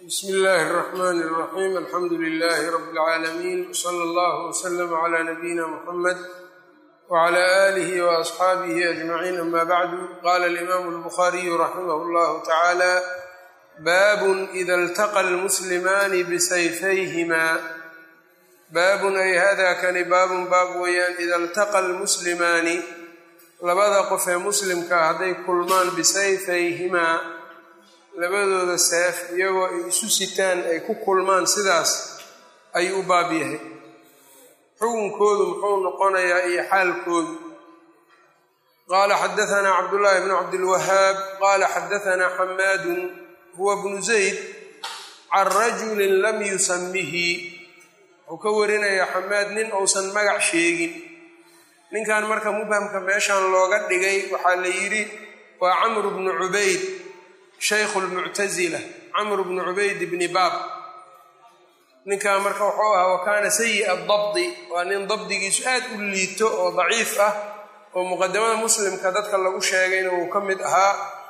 bsmi illaahi اraxmani اraxiim alxamdu lilaahi rabi اlcaalamiin wsala allahu wslama cla nabiyina muxamed wcla aalihi waasxaabihi ajmaciin ama bacdu qala alimaamu albukhariyu raximah llahu tacaala baabun ida iltaqa almuslimaani bisayfayhima baabun ay hada kani baabun baab weeyaan ida iltaqa almuslimaani labada qof ee muslimka hadday kulmaan bisayfayhimaa labadooda seef iyagoo ay isu sitaan ay ku kulmaan sidaas ayuu u baab yahay xukunkoodu muxuu noqonayaa iyo xaalkoodu qaala xadaanaa cabdullaahi bnu cabdilwahaab qaala xadaanaa xamaadun huwa bnu zayd can rajulin lam yusamihi wuxuu ka warinayaa xamaad nin uusan magac sheegin ninkan marka mubhamka meeshan looga dhigay waxaa la yidhi waa camru bnu cubayd shaykhu lmuctasila camru bnu cubayd bni baab ninkan marka wuxuu ahaa wa kaana sayi'a dabdi waa nin dabdigiisu aad u liito oo daciif ah oo muqadamada muslimka dadka lagu sheegayna uu ka mid ahaa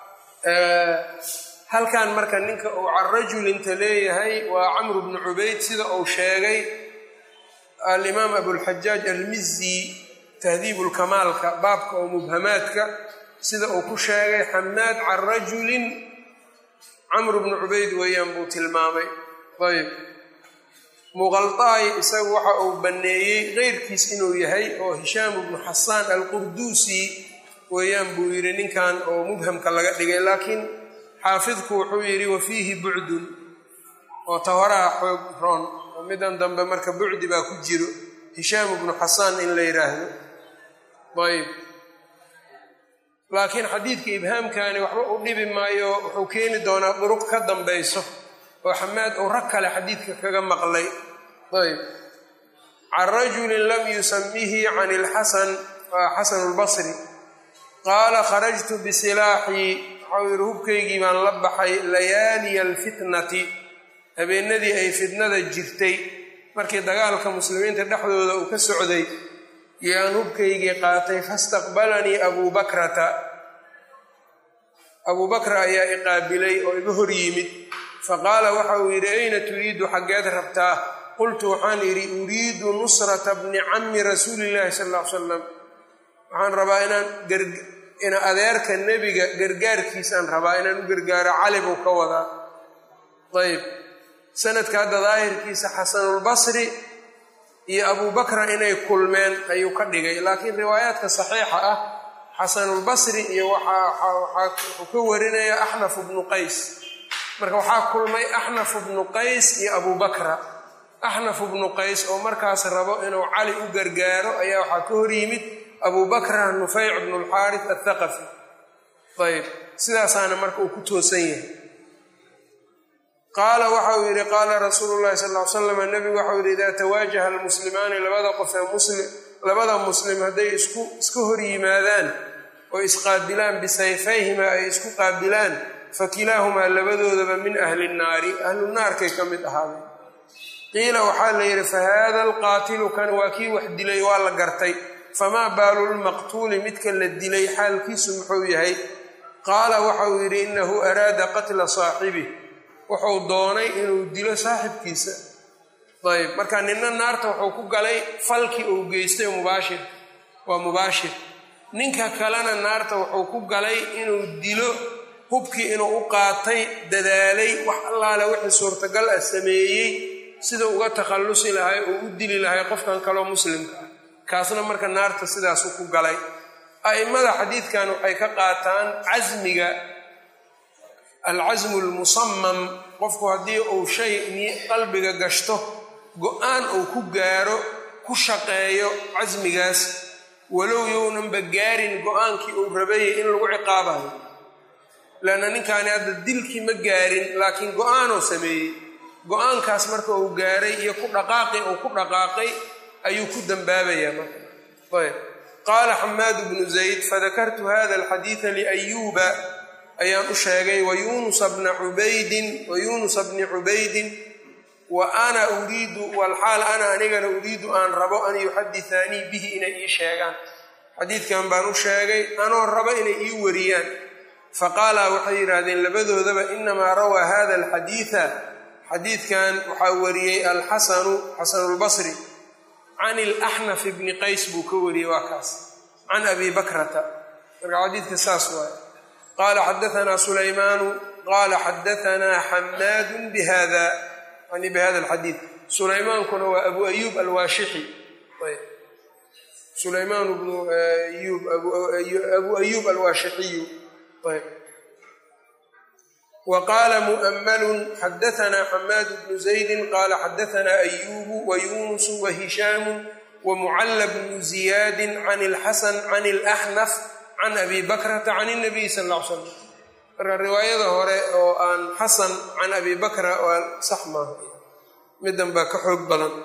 halkan marka ninka uu can rajulinta leeyahay waa camru bnu cubayd sida uu sheegay alimaam abulxajaaj almizi tahdiibu lkamaalka baabka oo mubhamaadka sida uu ku sheegay xamaad can rajulin camru bnu cubayd weeyaan buu tilmaamay ayb muqaldaay isagu waxa uu banneeyey keyrkiis inuu yahay oo hishaam bnu xasaan alqurduusi weeyaan buu yidhi ninkan oo mubhamka laga dhigay laakiin xaafidku wuxuu yidhi wa fiihi bucdun oo tahoraha xoog roon oo midan dambe marka bucdi baa ku jiro hishaam bnu xasaan in la yidhaahdo ayb laakiin xadiidka ibhaamkani waxba u dhibi maayo wuxuu keeni doonaa duruq ka dambayso oo xamaad uu rag kale xadiidka kaga maqlay ayb can rajulin lam yusamihi can ilxasan waa xasan lbasri qaala kharajtu bisilaaxii waxau yidhi hubkaygii baan la baxay layaaliya alfitnati habeenadii ay fitnada jirtay markii dagaalka muslimiinta dhexdooda uu ka socday yaan hubkaygii qaatay fastaqbalanii abuu bakrata abuu bakra ayaa iqaabilay oo iga hor yimid faqaala waxa uu yidhi ayna turiidu xaggeed rabtaa qultu waxaan idhi uriidu nusrata bni cammi rasuulillahi sal ll ly salam waxaan rabaa inaan ina adeerka nebiga gargaarkiisaan rabaa inaan u gargaaro cali buu ka wadaa ayb sanadka hadda daahirkiisa xasanulbasri iyo abuu bakra inay kulmeen ayuu ka dhigay laakiin riwaayaadka saxiixa ah xasanulbasri iyo wuxuu ka warinaya axnaf bnu qays marka waxaa kulmay axnaf bnu qays iyo abuu bakra axnaf bnu qays oo markaas rabo inuu cali u gargaaro ayaa waxaa ka hor yimid abuu bakra nufayc bnu lxaaris athaqafi ayb sidaasaana marka uu ku toosan yahay qaala waxa uu yidhi qaala rasuulu llahi sal ly slam nebigu waxau yidhi idaa tawaajaha almuslimaani labada qof ee muslim labada muslim hadday isku iska hor yimaadaan oo isqaabilaan bisayfayhima ay isku qaabilaan fakilaahumaa labadoodaba min ahli nnaari ahlu naarkay ka mid ahaadeen qiila waxaa la yidhi fa haada alqaatilu kan waa kii wax dilay waa la gartay famaa baalu lmaqtuuli midka la dilay xaalkiisu muxuu yahay qaala waxa uu yidhi inahu araada qatla saaxibih wuxuu doonay inuu dilo saaxibkiisa ayb marka ninna naarta wuxuu ku galay falkii uu geystay mubaashir waa mubaashir ninka kalena naarta wuxuu ku galay inuu dilo hubkii inuu u qaatay dadaalay wax allaale wixii suurtagal ah sameeyey sida uga takhallusi lahay oo u dili lahay qofkan kaloo muslimka ah kaasna marka naarta sidaasu ku galay a'immada xadiidkan waxay ka qaataan casmiga alcasmu lmusamam qofku haddii uu shay qalbiga gashto go-aan uu ku gaaro ku shaqeeyo casmigaas walow yownanba gaarin go-aankii uu rabayay in lagu ciqaabayo leanna ninkaani hadda dilkii ma gaarin laakiin go-aanuu sameeyey go-aankaas marka uu gaaray iyo ku dhaqaaqi uu ku dhaqaaqay ayuu ku dambaabayaa marka ayb qaala xamaadu bnu zayd fadakartu hada alxadiida liayuuba ayaan u sheegay wayunusa bna cubaydin wayunusa bni cubaydin wa ana uriidu walxaal ana anigana uriidu aan rabo an yuxadithaanii bihi inay ii sheegaan xadiidkan baan u sheegay anoo rabo inay ii wariyaan faqaalaa waxay yidhaahdeen labadoodaba inamaa rawaa hada alxadiida xadiidkan waxaa wariyey alxasanu xasanulbasri can ilaxnaf bni qays buu ka wariyey waa kaas can abi bakrata marka xadiidka saas waay qaala xadaanaa sulaymaanu qaala xadaanaa xamaadu bihada yani bihada alxadiid sulaymaankuna waa abu ayuub alwaashixi sulaymaan bnu ayub abu ayuub alwaashixiyu wa qaala mu'ammalun xadaanaa xamaad bnu zaydin qaala xadaanaa ayuubu wa yuunusu wa hishaamu wa mucalla bnu ziyaadin can ilxasan can ilaxnaf can abi bakrata can اnabiy sal ll ly slam marka riwaayada hore oo aan xasan can abi bakra waa sax maaha midan baa ka xoog badan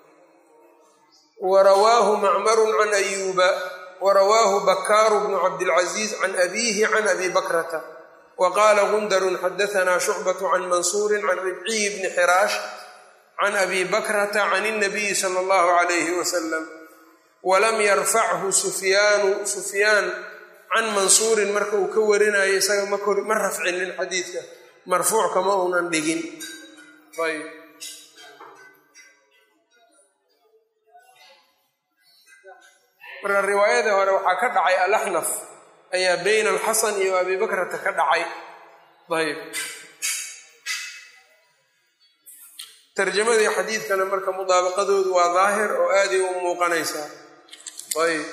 warawaahu macmaru can ayuuba warawaahu bakaaru bnu cabdilcaziiz can abiihi can abi bakrata wa qaala gundarun xadaanaa shucbatu can mansuurin can ribciyi bni xiraash can abi bakrata can اnabiyi sala allahu calayhi wasalam walam yarfachu sufyaanu sufyaan can mansuurin marka uu ka warinayo isaga ma rafcinin xadiidka marfuuc kama uunan dhigin ayb marka riwaayadii hore waxaa ka dhacay alaxnaf ayaa bayna alxasan iyo abi bakrata ka dhacay ayb tarjamadii xadiidkana marka mudaabaqadoodu waa daahir oo aaday u muuqanaysaa ayb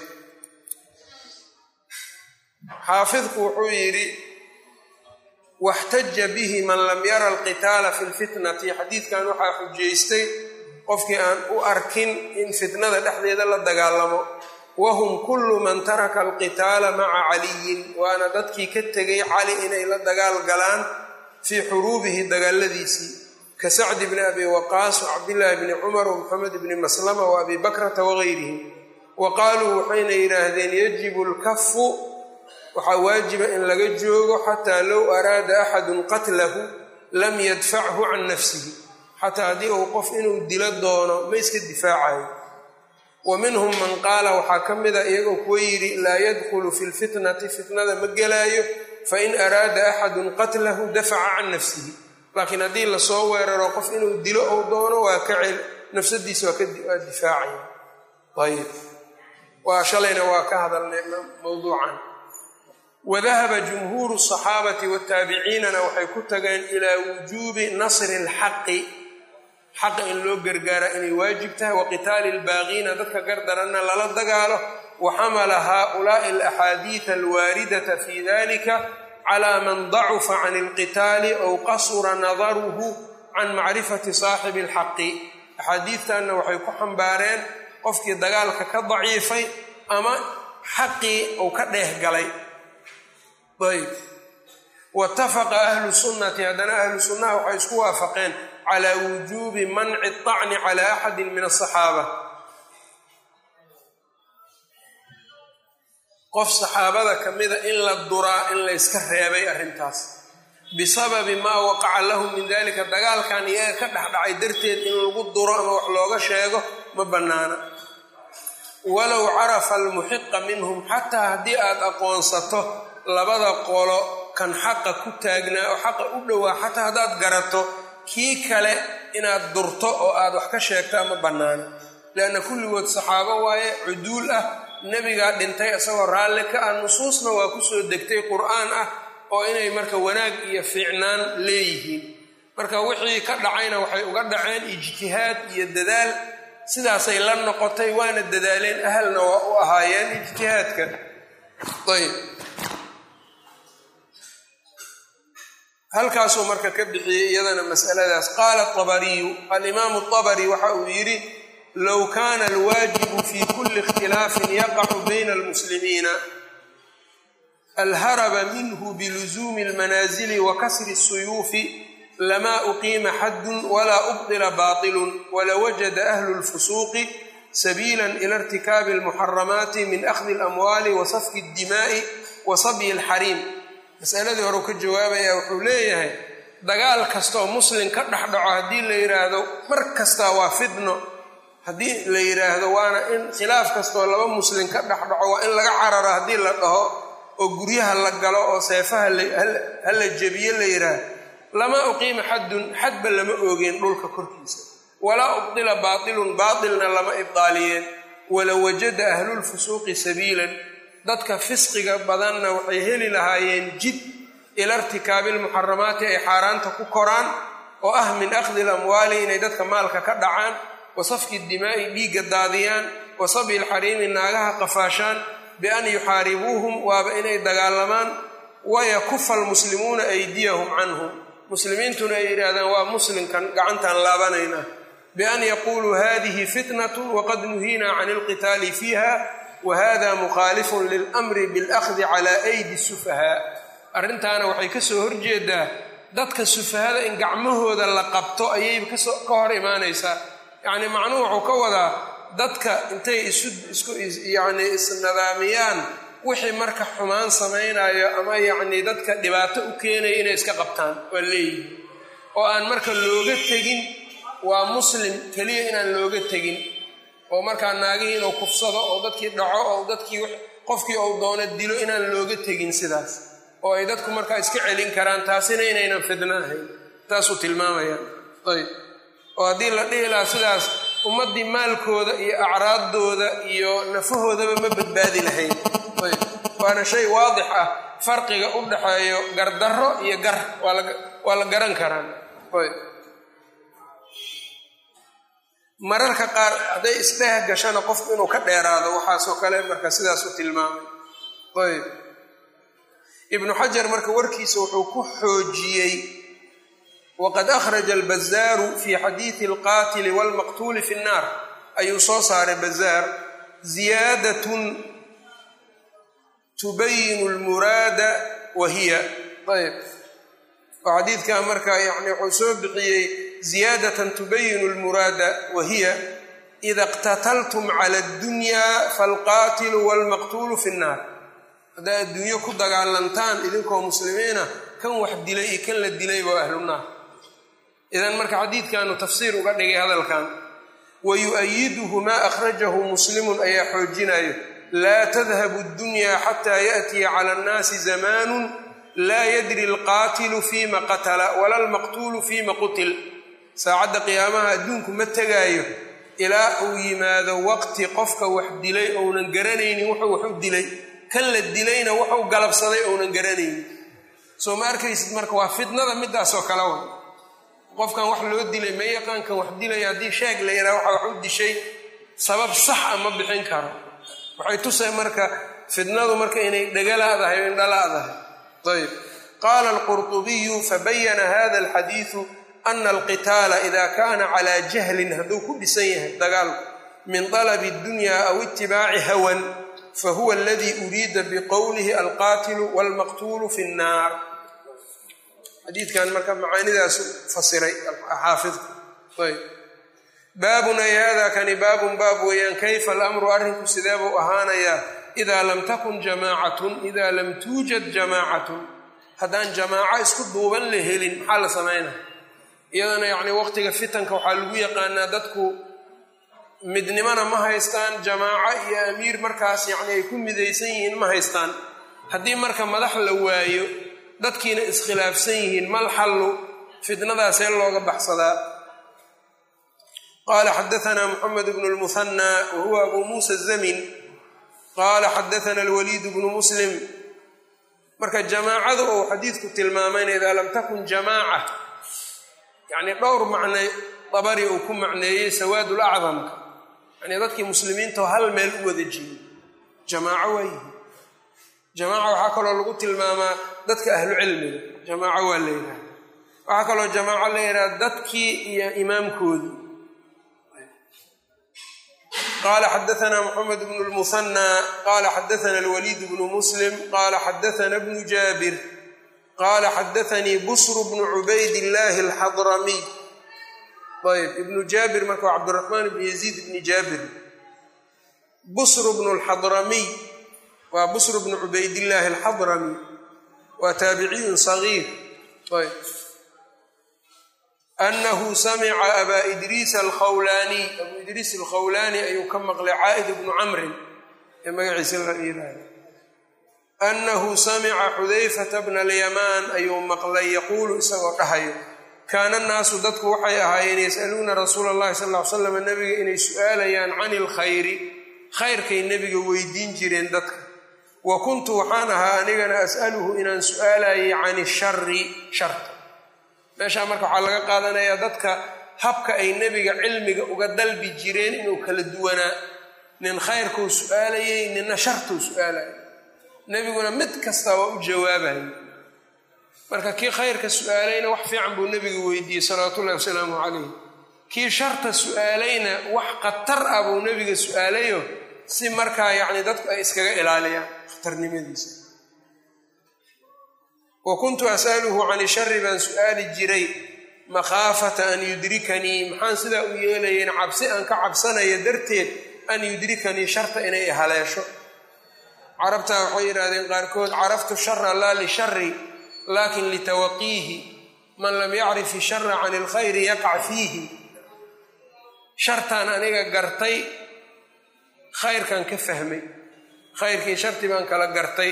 xaafidku wuxuu yidhi waxtaja bihi man lam yara alqitaala fi lfitnati xadiidkan waxaa xujaystay qofkii aan u arkin in fitnada dhexdeeda la dagaalamo wahum kullu man taraka alqitaala maca caliyin waana dadkii ka tegay cali inay la dagaal galaan fii xuruubihi dagaaladiisii ka sacdi bni abi waqaas wacabdillaahi bni cumar wamuxamed bni maslama wa abi bakrata wagayrihim wa qaaluu waxayna yidhaahdeen yajibu lkafu waxaa waajiba in laga joogo xataa low araada axadun qatlahu lam yadfachu can nafsihi xataa haddii uu qof inuu dilo doono ma iska difaacayo wa minhum man qaala waxaa ka mida iyagoo kuwa yidhi laa yadkhulu fi lfitnati fitnada ma gelaayo fain araada axadun qatlahu dafaca can nafsihi laakiin haddii lasoo weeraro qof inuu dilo ou doono waa ka cel nafsadiisa waa difaacaya ayb waa shalayna waa ka hadalnay mawduucan wadahaba jumhuuru asaxaabati wataabiciinana waxay ku tageen ilaa wujuubi nasri alxaqi xaqa in loo gargaara inay waajib tahay wa qitaali albaaqiina dadka gardaranna lala dagaalo wa xamala haulaai alaxaadiida alwaaridata fi dalika calaa man dacufa can alqitaali ow qasura nadaruhu can macrifati saaxibi alxaqi axaadiidtanna waxay ku xambaareen qofkii dagaalka ka daciifay ama xaqii uu ka dheeh galay ayb waitafaqa ahlu sunnati haddana ahlu sunnaha waxay isku waafaqeen calaa wujuubi manci acni cala axadin min asaxaaba qof saxaabada ka mida in la duraa in layska reebay arrintaas bisababi maa waqaca lahum min dalika dagaalkan iyaga ka dhexdhacay darteed in lagu duro ama wax looga sheego ma bannaana walow carafa almuxiqa minhum xataa haddii aad aqoonsato labada qolo kan xaqa ku taagnaa oo xaqa u dhowaa xataa haddaad garato kii kale inaad durto oo aad wax ka sheegtaa ma bannaana leanna kulligood saxaabo waaye cuduul ah nebigaa dhintay isagoo raalli ka ah nusuusna waa kusoo degtay qur'aan ah oo inay marka wanaag iyo fiicnaan leeyihiin marka wixii ka dhacayna waxay uga dhaceen ijtihaad iyo dadaal sidaasay la noqotay waana dadaaleen ahalna waa u ahaayeen ijtihaadka ayb halkaasuu marka ka bixiyey iyadana masaladaas qaala abariyu alimaamu abari waxa uu yidhi low kaana alwaajibu fi kuli ikhtilaafin yaqacu bayna almuslimiina alharaba minhu biluzuumi almanaazili wa kasri الsuyuufi lamaa uqiima xaddun walaa ubdila baatilun walawajada ahlu lfusuuqi sabiila ila irtikaabi almuxaramaati min akhdi alamwaali wa safki اddimaa'i wa sabyi alxariim masaladii hore u ka jawaabaya wuxuu leeyahay dagaal kastaoo muslim ka dhex dhaco haddii la yidhaahdo mar kastaa waa fidno haddii la yidhaahdo waana in khilaaf kastaoo laba muslim ka dhex dhaco waa in laga cararo haddii la dhaho oo guryaha la galo oo seefaha hala jebiye la yidhaahdo lama uqiima xaddun xadba lama oogeen dhulka korkiisa walaa ubdila baatilun baatilna lama ibdaaliyeen wala wajada ahlulfusuuqi sabiilan dadka fisqiga badanna waxay heli lahaayeen jid ila irtikaabi lmuxaramaati ay xaaraanta ku koraan oo ah min akhdi lamwaali inay dadka maalka ka dhacaan wa safki dimaa'i dhiigga daadiyaan wa sabyi lxariimi naagaha qafaashaan bian yuxaaribuuhum waaba inay dagaalamaan wayakufa almuslimuuna aydiyahum canhum muslimiintuna ay yidhaahdaan waa muslimkan gacantaan laabanaynaa bian yaquuluu hadihi fitnatu waqad nuhiinaa can ilqitaali fiiha wa hada mukhaalifun lilamri bilahdi calaa aydi sufahaa arrintaana waxay ka soo horjeedaa dadka sufahada in gacmahooda la qabto ayay ka hor imaanaysaa yacni macnuhu wuxuu ka wadaa dadka intay isu isku yacni isnadaamiyaan wixii marka xumaan samaynayo ama yacni dadka dhibaato u keenaya inay iska qabtaan waa leeyihi oo aan marka looga tegin waa muslim keliya inaan looga tegin oo markaa naagihii inuu kufsado oo dadkii dhaco oo dadkii qofkii uu doono dilo inaan looga tegin sidaas oo ay dadku markaa iska celin karaan taasina inaynan fidno ahayn taasuu tilmaamayaan ayb oo haddii la dhihi lahaa sidaas ummaddii maalkooda iyo acraaddooda iyo nafahoodaba ma badbaadi lahayn ayb waana shay waadix ah farqiga u dhaxeeyo gardarro iyo gar waa la garan karaan ayb mararka qaar hadday isdheeh gashana qofku inuu ka dheeraado waxaasoo kale marka sidaasu tilmaamay ayb ibnu xajar marka warkiisa wuxuu ku xoojiyey waqad akhraja albazaaru fi xadiidi alqaatili walmaqtuuli fi nnaar ayuu soo saaray bazaar ziyaadatun tubayinu lmuraada wa hiya ayb oo xadiidkaa marka yani wuxuu soo bixiyey ziyaadatan tubayinu lmuraada wa hiya ida iqtataltum cala addunyaa falqaatilu walmaqtuulu fi nnaar haddaa adduunyo ku dagaalantaan idinkoo muslimiina kan wax dilay iyo kan la dilay waa ahlunaar idan marka xadiidkanu tafsiir uga dhigay hadalkan wa yu-ayiduhu maa akhrajahu muslimun ayaa xoojinayo laa tadhabu ddunyaa xataa yaأtiya cala annaasi zamaanu laa yadri alqaatilu fiima qatala wala almaqtuulu fiima qutil saacadda qiyaamaha adduunku ma tegaayo ilaa uu yimaado waqti qofka wax dilay ounan garanaynin wuxuu wax u dilay kan la dilayna wuxuu galabsaday ounan garanaynin soo ma arkaysid marka waa fitnada midaasoo kale wa qofkan wax loo dilay ma yaqaankan wax dilaya haddii sheeg la yidhaha waxa wax u dishay sabab sax a ma bixin karo waxay tusay marka fitnadu marka inay dhegalaadahay o indhalaadahay ayb qaala alqurطubiyu fabayana hada alxadiidu ana alqitaala ida kana calaa jahlin hadduu ku dhisan yahay dagaalku min dalabi اdunya aw itibaaci hawan fahuwa aladii uriida biqowlihi alqaatilu walmaqtuulu fi nnaar xadiidkan marka macaanidaasu fasiray xaafidku ayb baabun ay hada kani baabun baab weeyaan kayfa alamru arrinku sidee buu ahaanayaa idaa lam takun jamaacatun idaa lam tuujad jamaacatun haddaan jamaaco isku duuban la helin maxaa la samaynaa iyadana yacni waqtiga fitanka waxaa lagu yaqaanaa dadku midnimona ma haystaan jamaaco iyo amiir markaas yacni ay ku midaysan yihiin ma haystaan haddii marka madax la waayo dadkiina iskhilaafsan yihiin mal xallu fitnadaasee looga baxsadaa qaala xadaana moxamed bnu lmuhanaa wa huwa abu muusa zamin qaala xadaana alwaliid bnu muslim marka jamaacadu ou xadiidku tilmaamayna idaa lam takun jamaaca yacni dhowr macnay dabari uu ku macneeyey sawaad lacdamka yani dadkii muslimiintao hal meel u wada jiyey jamaaco waa yihi jamaaca waxaa kaloo lagu tilmaamaa dadka ahlu cilmiga jamaaco waa la yidhaha waxaa kaloo jamaaco la yidhaha dadkii iyo imaamkoodii qala xadaana moxamed bnu lmuhanaa qala xadaana alwaliid bnu muslim qala xadaana bnu jaabir qala xadaanii busru bnu cubayd illaahi alxadramiy ayb ibnu jaabir marka waa cabdiraxmaan bnu yaziid bni jaabir busru bnu lxadramiy waa busru bnu cubaydillaahi alxadrami waa taabiciyun sagiir ayb anahu samica abaa idriis alkhawlaaniy abuu idriis alkhawlaani ayuu ka maqlay caa'id bnu camrin ee magaciisa la yidhaahdo annahu samica xudayfata bna alyamaan ayuu maqlay yaquulu isagoo dhahayo kaana annaasu dadku waxay ahaayeen yas'aluuna rasuula allahi sal ll ly slam nebiga inay su'aalayaan cani ilkhayri khayrkay nebiga weydiin jireen dadka wa kuntu waxaan ahaa anigana as'aluhu inaan su'aalayay cani shari sharta meeshaa marka waxaa laga qaadanayaa dadka habka ay nebiga cilmiga uga dalbi jireen inuu kala duwanaa nin khayrkuu su'aalayay ninna shartuu su'aalayay nebiguna mid kasta waa u jawaabayay marka kii khayrka su'aalayna wax fiican buu nebiga weydiiyey salawaatu ullahi wasalaamu calayh kii sharta su'aalayna wax khatar ah buu nebiga su'aalayo si markaa yacni dadku ay iskaga ilaaliyaan khatarnimadiisa wa kuntu as'aluhu cani shari baan su'aali jiray makhaafata an yudrikanii maxaan sidaa u yeelayeyn cabsi aan ka cabsanaya darteed an yudrikanii sharta inay haleesho carabtaa waxay yidhahdeen qaarkood caraftu shara laa lishari laakin litawaqiihi man lam yacrif ishara can ilkhayri yaqac fiihi shartaan aniga gartay khayrkan ka fahmay khayrkii sharti baan kala gartay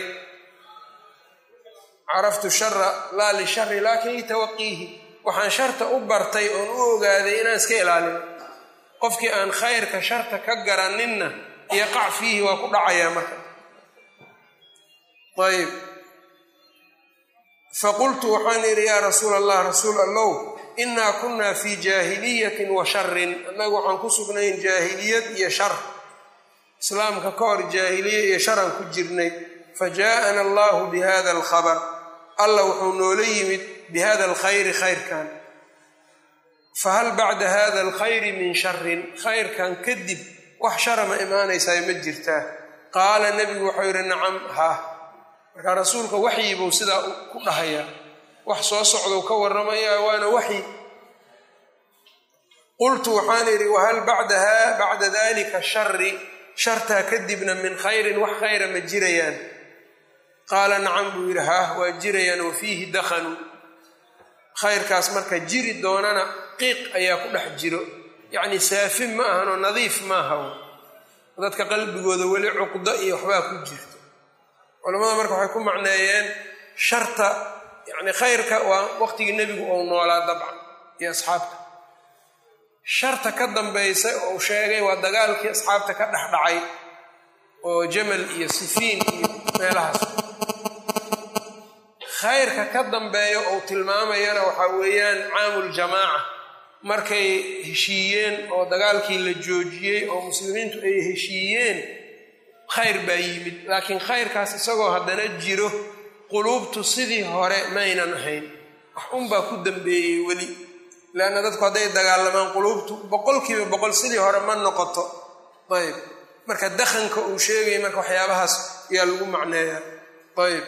caraftu shara laa lishari laakin litawaqiihi waxaan sharta u bartay oon u ogaaday inaan iska ilaalino qofkii aan khayrka sharta ka garaninna yaqac fiihi waa ku dhacayaa marka ayb faqultu waxaan idhi yaa rasuul allah rasuul allow innaa kunnaa fii jaahiliyatin wa sharin annagu waxaan ku sugnayn jaahiliyad iyo shar islaamka ka hor jaahiliya iyo sharan ku jirnay fa jaa'ana allahu bi hada alkhabar alla wuxuu noola yimid bi hada alkhayri khayrkan fahal bacda hada alkhayri min sharin khayrkan kadib wax shara ma imaanaysaa ma jirtaa qaala nebigu waxau yidhi nacam haa markaa rasuulka waxyi buu sidaa ku dhahayaa wax soo socdou ka warramayaa waana waxyi qultu waxaan idhi wahal bacdaha bacda dalika shari shartaa kadibna min khayrin wax khayra ma jirayaan qaala nacam buu yidhi haah waa jirayaan wa fiihi dakhanu khayrkaas marka jiri doonana qiiq ayaa ku dhex jiro yacni saafin ma ahanoo nadiif maaha dadka qalbigooda weli cuqdo iyo waxbaa ku jirto culamada marka waxay ku macneeyeen sharta yani khayrka waa waqtigii nebigu ou noolaa dabcan iyo asxaabta sharta ka dambaysa ou sheegay waa dagaalkii asxaabta ka dhex dhacay oo jamal iyo sifiin iyo meelahaas khayrka ka dambeeyo ou tilmaamayana waxaa weeyaan caamuljamaaca markay heshiiyeen oo dagaalkii la joojiyey oo muslimiintu ay heshiiyeen khayr baa yimid laakiin khayrkaas isagoo haddana jiro quluubtu sidii hore maynan ahayn wax unbaa ku dambeeyey weli leanna dadku hadday dagaalamaan quluubtu boqolkiiba boqol sidii hore ma noqoto ayb marka dakhanka uu sheegaya marka waxyaabahaas ayaa lagu macneeyaa ayb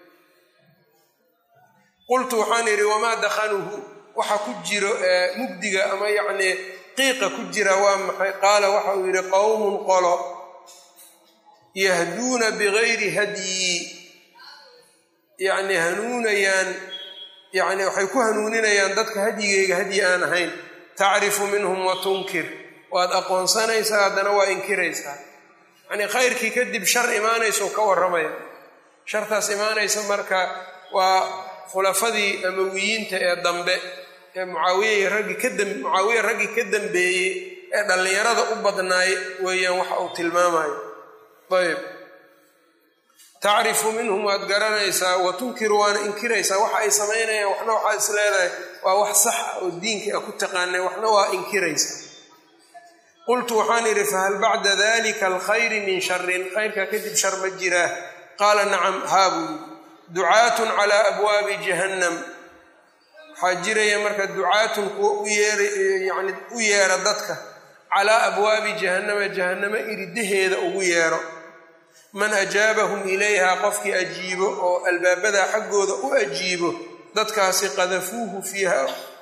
qultu waxaan idhi wamaa dakhanuhu waxa ku jiro mugdiga ama yacnii qiiqa ku jira waa maxay qaala waxa uu yidhi qowmun qolo yahduuna bigayri hadyi yacni hanuunayaan yacni waxay ku hanuuninayaan dadka hadyigayga hadyi aan ahayn tacrifu minhum wa tunkir waad aqoonsanaysaa haddana waa inkiraysaa yacnii khayrkii kadib shar imaanayso ka warramaya shartaas imaanaysa marka waa khulafadii amawiyiinta ee dambe ee mucaawiya raggii ka dam mucaawiya raggii ka dambeeyey ee dhallinyarada u badnaay weeyaan waxa uu tilmaamayo ayb tacrifu minhum waad garanaysaa wa tunkiru waana inkiraysaa waxa ay samaynayaan waxna waxaad is leedahay waa wax sax ah oo diinkii a ku taqaanay waxna waa inkiraysaa qultu waxaan idhi fahal bacda dalika alkhayri min sharin khayrkaa kadib shar ma jiraa qaala nacam haa buu yidhi ducaatun calaa abwaabi jahannam waxaa jiraya marka ducaatun kuwa u yeerayani u yeera dadka calaa abwaabi jahannama jahannamo iridaheeda ugu yeero man ajaabahum ilayha qofkii ajiibo oo albaabada xaggooda u ajiibo dadkaasi qadafuuhu fiiha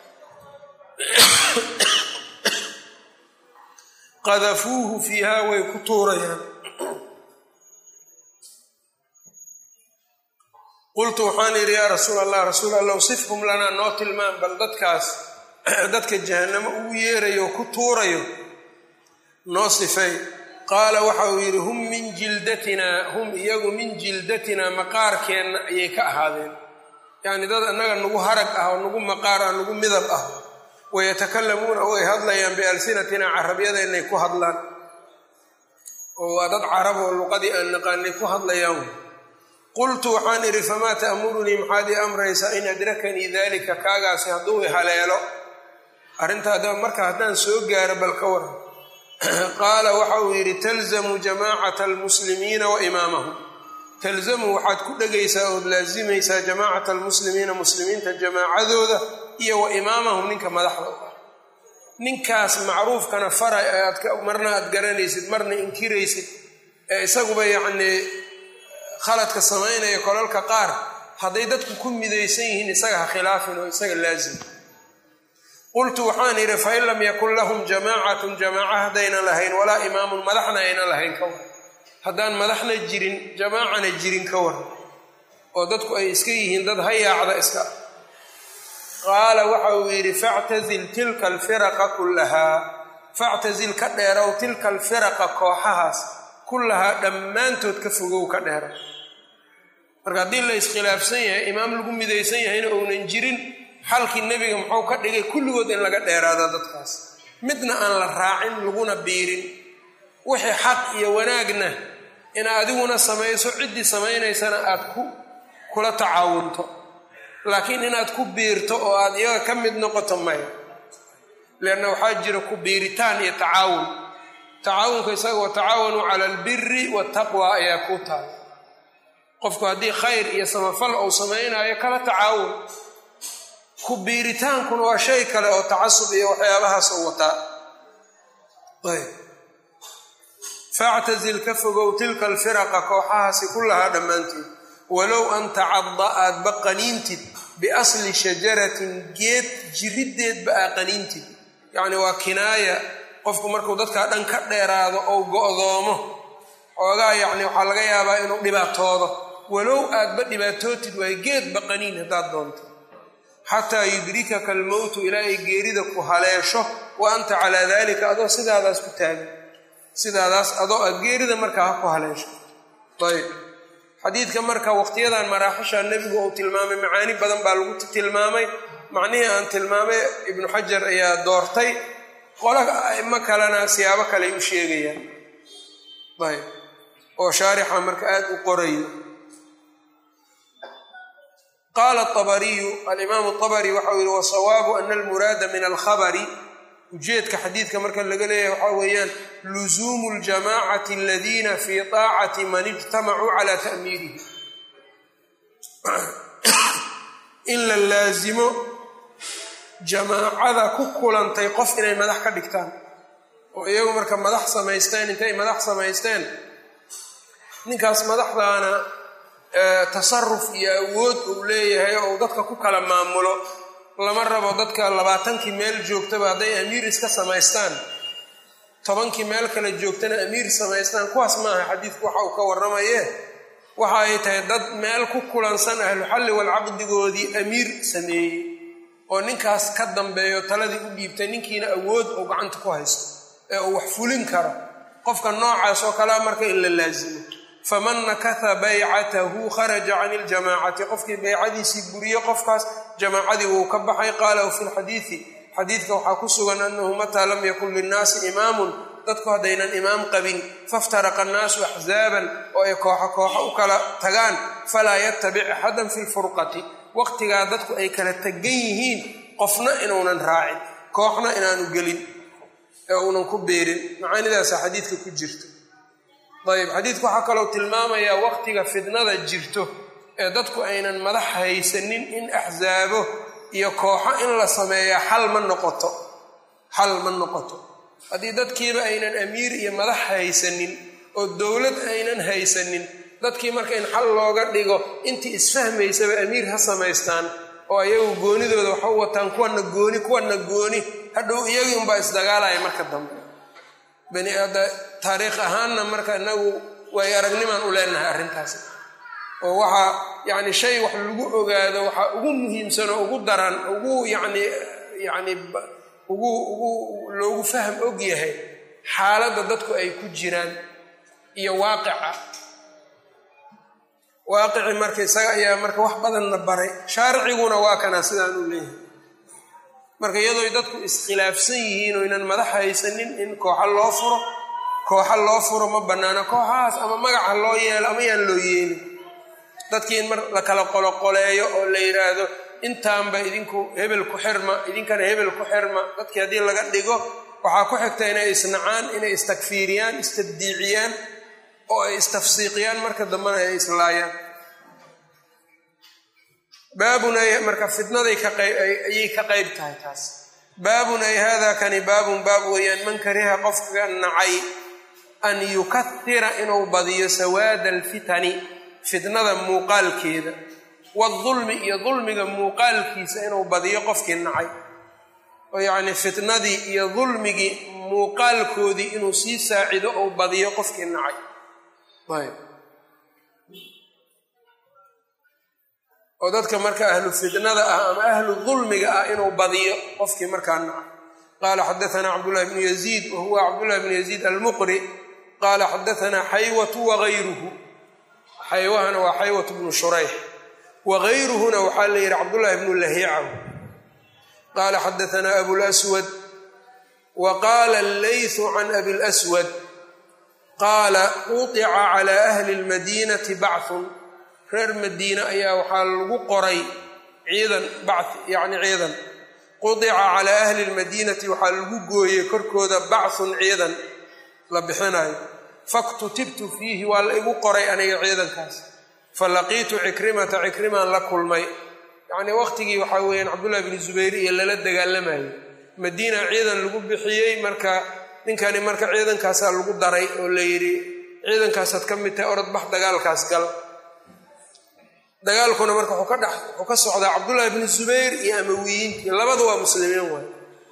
qadafuuhu fiihaa way ku tuurayaan qultu waxaan idhi yaa rasuul allah rasuul allah sifhum lanaa noo tilmaan bal dadkaas dadka jahannamo ugu yeerayo oo ku tuurayo noo sifay qaala waxa uu yidhi hum min jildatinaa hum iyagu min jildatinaa maqaarkeenna ayay ka ahaadeen yacni dad annaga nagu harag ah oo nagu maqaar ah nagu midab ah wayatakallamuuna way hadlayaan bialsinatinaa carabyadeenay ku hadlaan oo waa dad carab oo luqadii aan naqaanay ku hadlayaan qultu waxaan idhi famaa ta'murunii maxaad ii amraysaa in adrakanii daalika kaagaasi hadduu i haleelo arrintaa marka haddaan soo gaaro bal ka waran qaala waxa uu yidhi talzamu jamaacata almuslimiina wa imaamahum talzamu waxaad ku dhegaysaa ood laasimaysaa jamaacata almuslimiina muslimiinta jamaacadooda iyo wa imaamahum ninka madaxda u ah ninkaas macruufkana faray aad marna aad garanaysid marna inkiraysid ee isaguba yacnii khaladka samaynaya kolalka qaar hadday dadku ku midaysan yihiin isaga ha khilaafin oo isaga laazim qultu waxaan idhi fain lam yakun lahum jamaacatun jamaaca haddaynan lahayn walaa imaamun madaxna aynan lahayn ka waran haddaan madaxna jirin jamaacana jirin ka waran oo dadku ay iska yihiin dad hayaacda iska qaala waxa uu yidhi factazil tilka alfiraqa kullahaa factazil ka dheerow tilka alfiraqa kooxahaas kullahaa dhammaantood ka fogow ka dheerow marka haddii la iskhilaafsan yahay imaam lagu midaysan yahayna ounan jirin xalkii nebiga muxuu ka dhigay kulligood in laga dheeraado dadkaas midna aan la raacin laguna biirin wixii xaq iyo wanaagna ina adiguna samayso ciddii samaynaysana aad ku kula tacaawunto laakiin inaad ku biirto oo aad iyaga ka mid noqoto maya leanna waxaa jira ku biiritaan iyo tacaawun tacaawunka isaga watacaawanuu cala albiri waataqwa ayaa kuu taala qofku haddii khayr iyo samafal uu samaynayo kala tacaawun ku biiritaankuna waa shay kale oo tacasub iyo waxyaabahaas oo wataa ayb factazil ka fogow tilka alfiraqa kooxahaasi kullahaa dhammaanteed walow an tacadda aadba qaniintid biasli shajaratin geed jiriddeedba aa qaniintid yacni waa kinaaya qofku markuu dadkaa dhan ka dheeraado ou go'doomo xoogaa yacni waxaa laga yaabaa inuu dhibaatoodo walow aadba dhibaatootid waay geedba qaniin haddaad doonto xataa yudrikaka almowtu ilaa ay geerida ku haleesho wa anta calaa daalika adoo sidaadaas ku taagan sidaadaas adoo a geerida markaa ha ku haleesho ayb xadiidka marka waqtiyadan maraaxisha nebigu uu tilmaamay macaani badan baa lagu tilmaamay macnihii aan tilmaamay ibnu xajar ayaa doortay qola aimo kalena siyaabo kaley u sheegayaan ayb oo shaarixa marka aada u qorayo qaala abariyu alimaamu abari waxau yihi wasawaabu ana almuraada min alkhabari ujeedka xadiidka marka laga leeyahay waxaa weeyaan luzuumu ljamaacati aladiina fii taacati man ijtamacuu calaa ta'miirihi in la laasimo jamaacada ku kulantay qof inay madax ka dhigtaan oo iyagu marka madax samaysteen intay madax samaysteen ninkaas madaxdaana tasaruf iyo awood uu leeyahay oo uu dadka ku kala maamulo lama rabo dadka labaatankii meel joogtaba hadday amiir iska samaystaan tobankii meel kale joogtana amiir samaystaan kuwaas maaha xadiidku waxa uu ka warramaye waxa ay tahay dad meel ku kulansan ahluxalli walcaqdigoodii amiir sameeyey oo ninkaas ka dambeeyo taladii u dhiibtay ninkiina awood uu gacanta ku haysto ee uu wax fulin karo qofka noocaas oo kalea marka in la laasimo faman nakatha baycatahu kharaja can iljamaacati qofkii baycadiisii buriye qofkaas jamaacadii wuu ka baxay qaala fi lxadiidi xadiidka waxaa ku sugan anahu mataa lam yakun linnaasi imaamun dadku haddaynan imaam qabin faftaraqa annaasu axzaaban oo ay kooxo kooxo u kala tagaan falaa yatabic axadan fi lfurqati waqtigaa dadku ay kala tegan yihiin qofna inuunan raacin kooxna inaanu gelin ee uunan ku beerin macaanidaasa xadiidka ku jirto ayb xadiidku waxaa kaloo tilmaamayaa waqtiga fidnada jirto ee dadku aynan madax haysanin in axsaabo iyo kooxo in la sameeyaa xal ma noqoto xal ma noqoto haddii dadkiiba aynan amiir iyo madax haysanin oo dowlad aynan haysanin dadkii marka in xal looga dhigo intii isfahmaysaba amiir ha samaystaan oo ayagu goonidooda waxa u wataan kuwana gooni kuwana gooni hadhow iyagii unbaa isdagaalaya marka dambe bani aada taariikh ahaanna marka inagu way aragnimaan u leenahay arrintaas oo waxaa yacni shay wax lagu ogaado waxaa ugu muhiimsan oo ugu daran ugu yacni yacni ugu ugu loogu fahm og yahay xaaladda dadku ay ku jiraan iyo waaqica waaqici marka isaga ayaa marka wax badanna baray shaariciguna waa kanaa sidaan uu leeyahay marka iyadooy dadku iskhilaafsan yihiin oo ynan madax haysanin in kooxa loo furo kooxa loo furo ma bannaana kooxahaas ama magaca loo yeelo ama yaan loo yeelin dadkii in mar la kala qoloqoleeyo oo la yidhaahdo intaanba idinku hebel ku xirma idinkana hebel ku xirma dadkii haddii laga dhigo waxaa ku xigta inay isnacaan inay istakfiiriyaan istabdiiciyaan oo ay istafsiiqiyaan marka dambena ay islaayaan baabun ay marka fitnaday ayay ka qayb tahay taas baabun ay hada kani baabun baab weeyaan man kariha qofka nacay an yukahira inuu badiyo sawaada alfitani fitnada muuqaalkeeda wadulmi iyo dulmiga muuqaalkiisa inuu badiyo qofkii nacay oo yacni fitnadii iyo dulmigii muuqaalkoodii inuu sii saacido ou badiyo qofkii nacay ayb oo dadka marka ahlu fitnada ah ama ahlu dulmiga ah inuu badiyo qofkii markaa nacay qaala xadaanaa cabdullahi bnu yaziid wa huwa cabdullahi bnu yaziid almuqri qaala xadaanaa xaywatu wagayruhu xaywahana waa xaywatu bnu shurayx wagayruhuna waxaa la yidhi cabdullahi bnu lahiicahu qaala xadaanaa abulaswad wa qaala allaythu can abi lswad qaala qutica calaa ahli lmadiinati bachun reer madiine ayaa waxaa lagu qoray ciidan bachi yacni ciidan qudica calaa ahli lmadiinati waxaa lagu gooyey korkooda bachun ciidan la bixinayo faktutibtu fiihi waa la igu qoray aniga ciidankaas falaqiitu cikrimata cikrimaan la kulmay yacnii waqtigii waxaa weeyaan cabdullahi bni zubayr iyo lala dagaalamayay madiina ciidan lagu bixiyey marka ninkani marka ciidankaasaa lagu daray oo la yidhi ciidankaasaad ka mid tahay orod bax dagaalkaas gal dagaalkuna marka wuxuu ka dhex wuxuu ka socdaa cabdullaahi bni zubayr iyo amawiyiintii labada waa muslimiin waay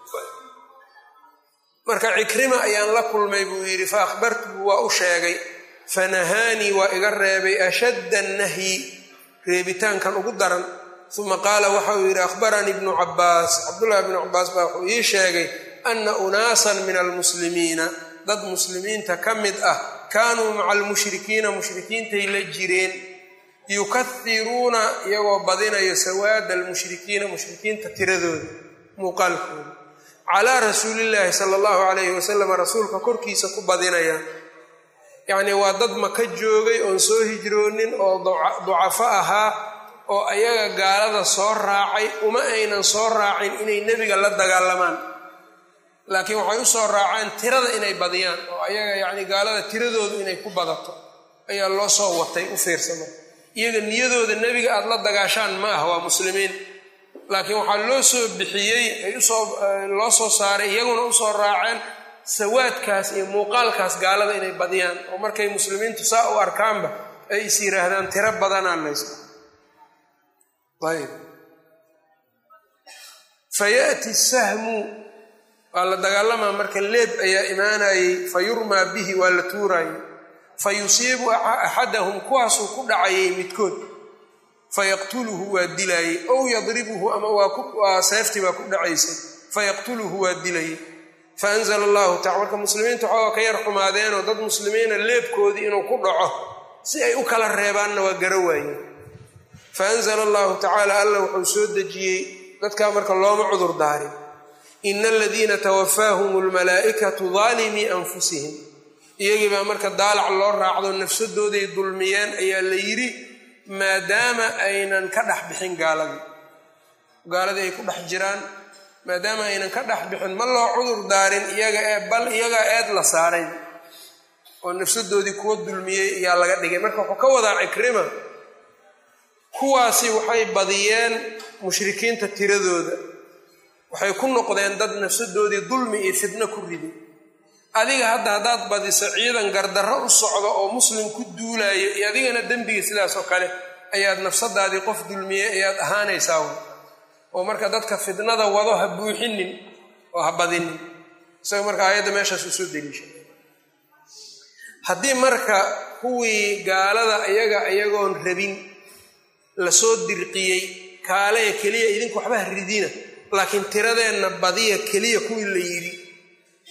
marka cikrima ayaan la kulmay buu yidhi fa akhbartuhu waa u sheegay fanahaanii waa iga reebay ashadda annahyi reebitaankan ugu daran uma qaala waxa uu yidhi akhbaranii ibnu cabbaas cabdullahi bnu cabbaas baa wuxuu ii sheegay ana unaasan min almuslimiina dad muslimiinta ka mid ah kaanuu maca almushrikiina mushrikiintay la jireen yukahiruuna iyagoo badinayo sawaada almushrikiina mushrikiinta tiradooda muuqaalkooda calaa rasuulillaahi sala allahu calayhi wasalam rasuulka korkiisa ku badinaya yacnii waa dad maka joogay oon soo hijroonin oo ducafo ahaa oo ayaga gaalada soo raacay uma aynan soo raacin inay nebiga la dagaalamaan laakiin waxay u soo raaceen tirada inay badiyaan oo ayaga yacni gaalada tiradoodu inay ku badato ayaa loo soo watay u fiirsama iyaga niyadooda nebiga aada la dagaashaan ma ah waa muslimiin laakiin waxaa loo soo bixiyey ay usoo loo soo saaray iyaguna usoo raaceen sawaadkaas iyo muuqaalkaas gaalada inay badiyaan oo markay muslimiintu saa u arkaanba ay is yidhaahdaan tiro badanaa layska ayb fayati sahmu waa la dagaalamaa marka leeb ayaa imaanayey fa yurmaa bihi waa la tuurayay fa yusiibu axadahum kuwaasuu ku dhacayay midkood fayaqtuluhu waa dilaayey ow yadribuhu ama waa seeftii baa ku dhacaysay fayaqtuluhu waa dilayey faanzla allahu tacala marka muslimiinta waxooga ka yar xumaadeenoo dad muslimiina leebkoodii inuu ku dhaco si ay u kala reebaanna waa gara waayeen faanzla allahu tacaala alla wuxuu soo dejiyey dadkaa marka looma cudur daarin ina aladiina tawafaahum almalaa'ikatu daalimii anfusihim iyagii baa marka daalac loo raacdo nafsadooday dulmiyeen ayaa la yidhi maadaama aynan ka dhex bixin gaaladii gaaladii ay ku dhex jiraan maadaama aynan ka dhex bixin ma loo cudur daarin iyaga ee bal iyagaa eed la saaray oo nafsadoodii kuwa dulmiyey ayaa laga dhigay marka wuxuu ka wadaa cikrima kuwaasi waxay badiyeen mushrikiinta tiradooda waxay ku noqdeen dad nafsadoodii dulmi iyo fitno ku riday adiga hadda haddaad badiso ciidan gardarro u socdo oo muslim ku duulayo iyo adigana dembiga sidaas oo kale ayaad nafsadaadii qof dulmiyey ayaad ahaanaysaa oo marka dadka fitnada wado ha buuxinin oo ha badinin isaga marka aayadda meeshaas uu soo deliishay haddii marka kuwii gaalada iyaga iyagoon rabin lasoo dirqiyey kaaleya keliya idinku waxba ha ridina laakiin tiradeenna badiya keliya kuwii la yidhi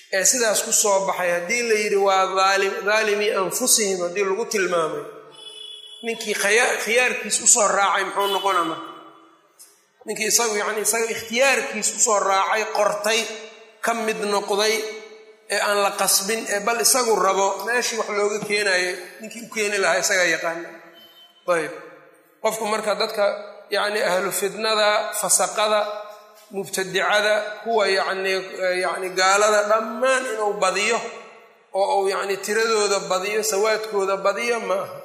ee sidaas ku soo baxay haddii la yidhi waa daalimii anfusihim haddii lagu tilmaamay ninkii khiyaarkiis usoo raacay muxuu noqona marka ninkii isagu yani isaga ikhtiyaarkiis usoo raacay qortay ka mid noqday ee aan la qasbin ee bal isagu rabo meeshii wax looga keenayo ninkii u keeni lahaa isagaa yaqaana ayb qofku marka dadka yacni ahlu fidnada fasaqada mubtadicada kuwa yacni yacni gaalada dhammaan inuu badiyo oo uu yacni tiradooda badiyo sawaadkooda badiyo ma aha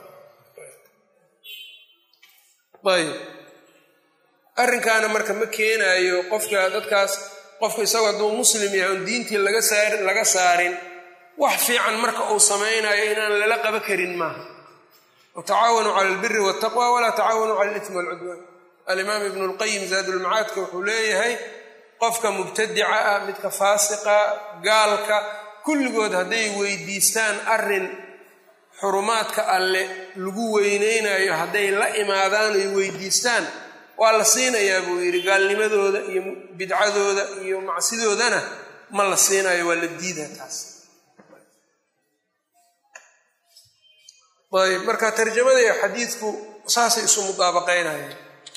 ayb arrinkaana marka ma keenaayo qofka dadkaas qofku isagoo hadduu muslim yahay oon diintii laga saar laga saarin wax fiican marka uu samaynayo inaan lala qaba karin maaha watacaawanuu cala albiri waltaqwa walaa tacaawanuu cala alitmi walcudwaan alimaam ibnu lqayim zaadulmacaadka wuxuu leeyahay qofka mubtadica ah midka faasiqa gaalka kulligood hadday weydiistaan arrin xurumaadka alle lagu weyneynayo hadday la imaadaan oy weydiistaan waa la siinayaa buu yidhi gaalnimadooda iyo bidcadooda iyo macsidoodana ma la siinayo waa la diidaa taas ayb marka tarjamada iyo xadiidku saasay isu mudaabaqaynayaan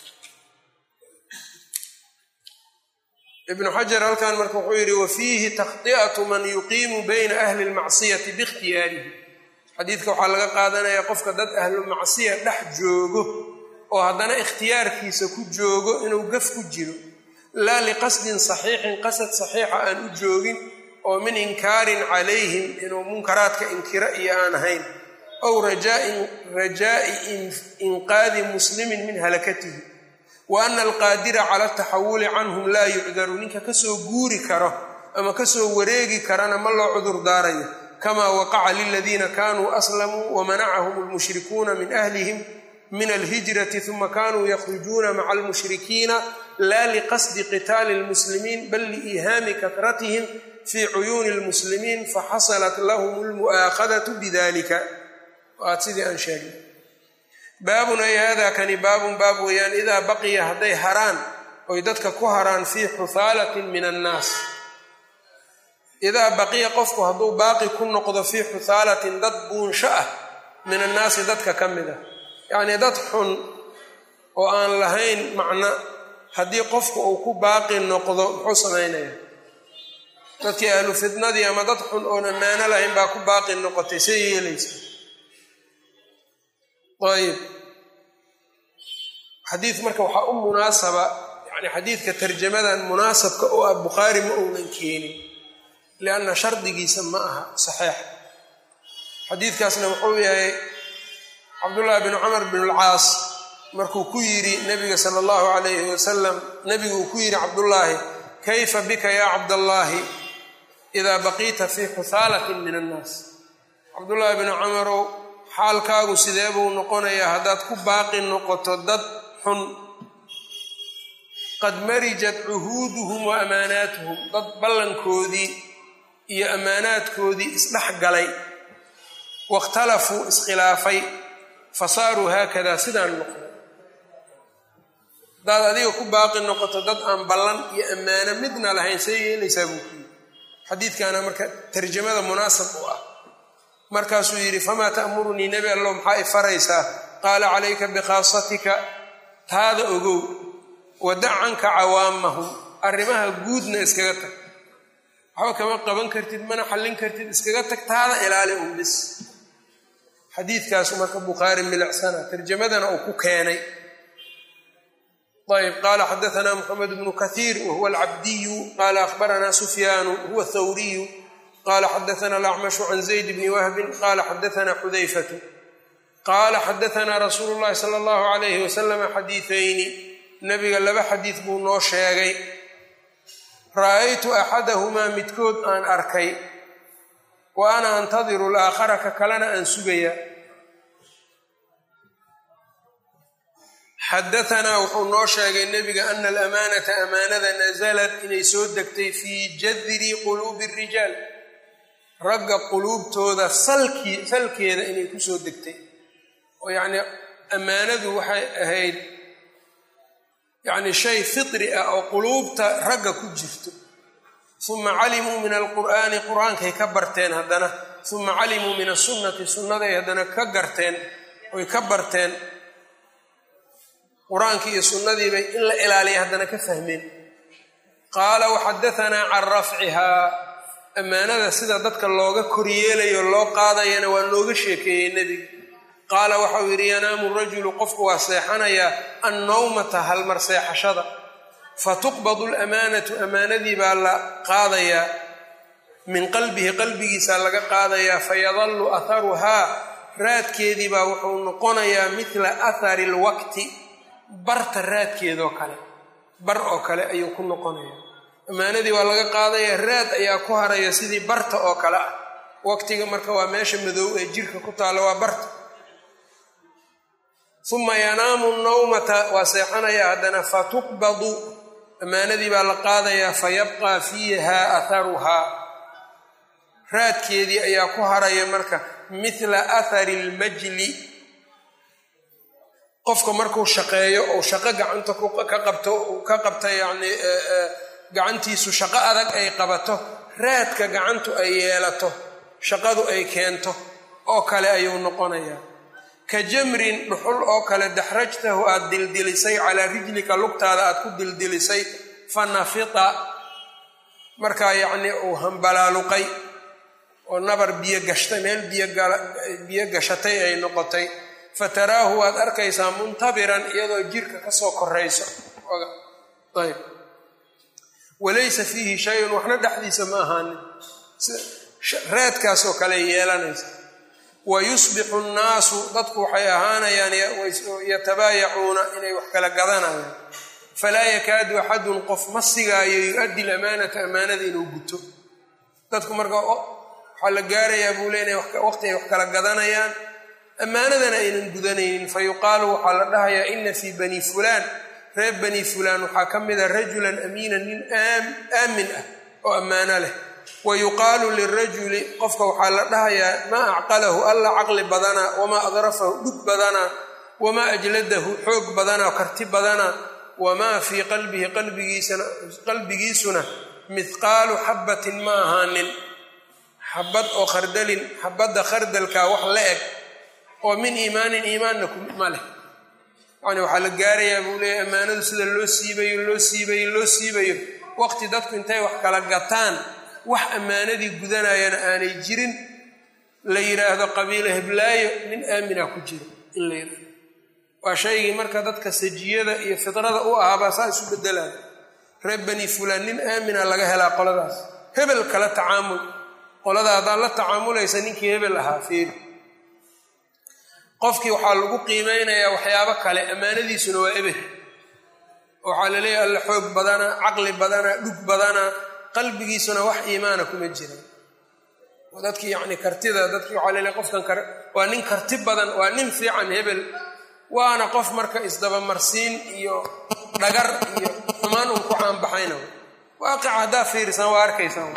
ibnu xajar halkan marka wuxuu yidhi wa fiihi takhdi'atu man yuqiimu bayna ahli lmacsiyati biikhtiyaarihi xadiidka waxaa laga qaadanayaa qofka dad ahlu macsiya dhex joogo oo haddana ikhtiyaarkiisa ku joogo inuu gaf ku jiro laa liqasdin saxiixin qasad saxiixa aan u joogin oo min inkaarin calayhim inuu munkaraadka inkiro iyo aan ahayn ow rajaa'i inqaadi muslimin min halakatihi wa ana alqaadira cala ataxawuli canhum laa yucdaru ninka kasoo guuri karo ama kasoo wareegi karana ma loo cudur daarayo kama waqaca liladiina kanuu aslamuu wamanacahum almushrikuuna min ahlihim min alhijrati uma kanuu yakhrujuuna maca almushrikiina laa liqasdi qitaali lmuslimiin bal liihaami kahratihim fii cuyuuni lmuslimiin faxasalat lahum almu'aakhadatu bidalika waad sidii aan sheegnay baabun ay hada kani baabun baab weeyaan idaa baqiya hadday haraan oy dadka ku haraan fii xuhaalatin min annaas idaa baqiya qofku hadduu baaqi ku noqdo fii xuhaalatin dad buunsho ah min annaasi dadka ka mid ah yacnii dad xun oo aan lahayn macno haddii qofku uu ku baaqi noqdo muxuu samaynayaa dadkii ahlu fidnadii ama dad xun oon ammaano lahayn baa ku baaqi noqotay say yeelaysa ayib xadiid marka waxaa u munaasaba yani xadiidka tarjamadan munaasabka oo ah bukhaari ma uunan keenin lianna shardigiisa ma aha saxeix xadiidkaasna wuxuu yahay cabdullaahi bin cumar bin alcaas markuu ku yidhi nabiga sala allahu calayhi wasalam nebigu uu ku yidhi cabdullaahi kayfa bika yaa cabdallaahi idaa baqiita fii xuhaalatin min annaas cabdullaahi bin cumarow xaalkaagu sidee buu noqonayaa haddaad ku baaqi noqoto dad xun qad marijat cuhuuduhum wa amaanaatuhum dad ballankoodii iyo ammaanaadkoodii isdhex galay waاkhtalafuu iskhilaafay fasaaruu haakadaa sidaan noqday haddaad adiga ku baaqi noqoto dad aan ballan iyo ammaano midna lahayn see yeelaysaa buu ku yidhi xadiidkaana marka tarjamada munaasab u ah markaasuu yidhi famaa ta'murunii nebi allow maxaa i faraysaa qaala calayka bikhaasatika taada ogow wadac canka cawaamahum arrimaha guudna iskaga tag waxba kama qaban kartid mana xallin kartid iskaga tag taada ilaali un bis xadiidkaasu marka bukhaari milicsana tarjamadana uu ku keenay ayb qaala xadaanaa moxamed bnu kathiir wahuwa alcabdiyu qaala akhbaranaa sufyaanu huwa thawriyu qala xadaana alacmashu can zayd bni wahbin qala xadaana xudayfatu qaala xadaanaa rasuulu llahi sala allahu alayhi wasalama xadiiayni nabiga laba xadiid buu noo sheegay ra'aytu axadahumaa midkood aan arkay wa ana antadiru alaakhara ka kalena aan sugaya xadaanaa wuxuu noo sheegay nebiga ana alamaanata amaanada nasalat inay soo degtay fii jadri quluubi rijaal ragga quluubtooda salkii salkeeda inay ku soo degtay oo yacnii ammaanadu waxay ahayd yacni shay fitri ah oo quluubta ragga ku jirto uma calimuu min alqur'aani qur-aankay ka barteen haddana uma calimuu min asunnati sunnaday haddana ka garteen oy ka barteen qur-aankii iyo sunnadiibay in la ilaaliya haddana ka fahmeen qaala waxadatanaa can rafcihaa ammaanada sida dadka looga koryeelayo loo qaadayana waa nooga sheekeeyey nebiga qaala waxau yidhi yanaamu rajulu qofku waa seexanayaa annawmata halmar seexashada fatuqbadu lamaanatu amaanadii baa la qaadayaa min qalbihi qalbigiisa laga qaadayaa fayadallu atharuhaa raadkeedii baa wuxuu noqonayaa midla athari lwaqti barta raadkeedoo kale bar oo kale ayuu ku noqonayaa ammaanadii waa laga qaadayaa raad ayaa ku haraya sidii barta oo kale ah waqtiga marka waa meesha madow ee jirka ku taalla waa barta uma yanaamu nawmata waa seexanayaa haddana fatuqbadu ammaanadii baa la qaadayaa fayabqaa fiiha atharuhaa raadkeedii ayaa ku haraya marka mithla athari lmajli qofka markuu shaqeeyo ou shaqo gacanta ka qabto ka qabta yacni gacantiisu shaqo adag ay qabato raadka gacantu ay yeelato shaqadu ay keento oo kale ayuu noqonayaa ka jamrin dhuxul oo kale daxrajtahu aad dildilisay calaa rijlika lugtaada aad ku dildilisay fa nafita markaa yacnii uu hambalaaluqay oo nabar biyo gashtay meel biyo gashatay ay noqotay fataraahu waad arkaysaa muntabiran iyadoo jirka kasoo korayso ayb walaysa fiihi shayun waxna dhexdiisa ma ahaanin raadkaasoo kale yeelanaysa wa yusbixu nnaasu dadku waxay ahaanayaan yatabaayacuuna inay wax kala gadanayaan falaa yakaadu axadun qof ma sigaayo yu-addi lamaanata amaanada inuu guto dadku marka waxaa la gaarayaa buu le inay waqti ay wax kala gadanayaan ammaanadana aynan gudanaynin fa yuqaalu waxaa la dhahayaa ina fii bani fulaan reer bani fulaan waxaa ka mida rajulan amiinan nin aamin ah oo ammaano leh wa yuqaalu lirajuli qofka waxaa la dhahayaa maa acqalahu alla caqli badanaa wamaa adrafahu dhug badanaa wamaa ajladahu xoog badanaa karti badanaa wamaa fii qalbihi qalbigiisuna mithqaalu xabbatin ma ahaanin xabad oo khardalin xabadda khardalkaa wax la eg oo min iimaanin iimaanna ma leh yani waxaa la gaarayaa buu leeyahy ammaanadu sida loo siibayo loo siibayo loo siibayo waqti dadku intay wax kala gataan wax ammaanadii gudanayana aanay jirin la yidhaahdo qabiilo heblaayo nin aamina ku jiro in la yidhaahdo waa shaygii marka dadka sajiyada iyo fidrada u ahaabaa saa isu bedelaya reer bani fulaan nin aamina laga helaa qoladaas hebel kala tacaamul qolada haddaad la tacaamulaysa ninkii hebel ahaa fiiri qofkii waxaa lagu qiimeynayaa waxyaabo kale ammaanadiisuna waa eber waxaa la leeyahay alla xoog badana caqli badana dhug badana qalbigiisuna wax iimaana kuma jira dadkii yacni kartida dadkii waxaa laleeyahay qofkan waa nin karti badan waa nin fiican hebel waana qof marka isdabamarsiin iyo dhagar iyo xumaan un ku caanbaxayna waaqica haddaa fiirisan waa arkaysaan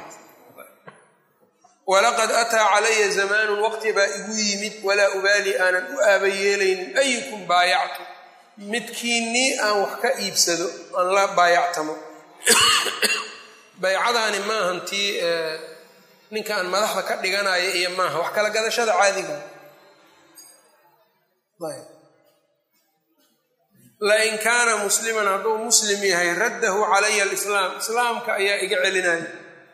walaqad ataa calaya zamaanun waqti baa igu yimid walaa ubaali aanan u aaba yeelaynin ayukum baayactu midkiinnii aan wax ka iibsado aan la baayactamo baycadaani maahan tii ninka aan madaxda ka dhiganayo iyo maaha wax kala gadashada caadiga lain kaana musliman hadduu muslim yahay raddahu calaya alislaam islaamka ayaa iga celinaya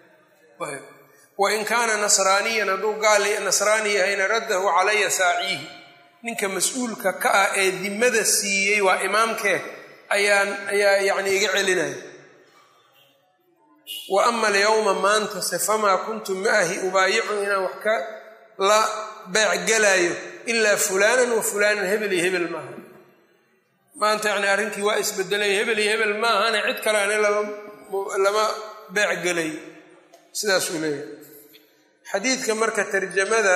wain kaana nasraaniyan hadduu gaal nasraani yahayna raddahu calaya saaciihi ninka mas-uulka ka ah ee dimada siiyey waa imaamkee ayaan ayaa yacni iga celinaya wa ama alyawma maantase famaa kuntu maahi ubaayicu inaan wax ka la beecgelaayo ilaa fulaanan wa fulaanan hebel iyo hebel maaha maanta yacni arrinkii waa isbedelay hebel iyo hebel maahane cid kale ani lama beecgelayo sidaasuu leeyahay xadiidka marka tarjamada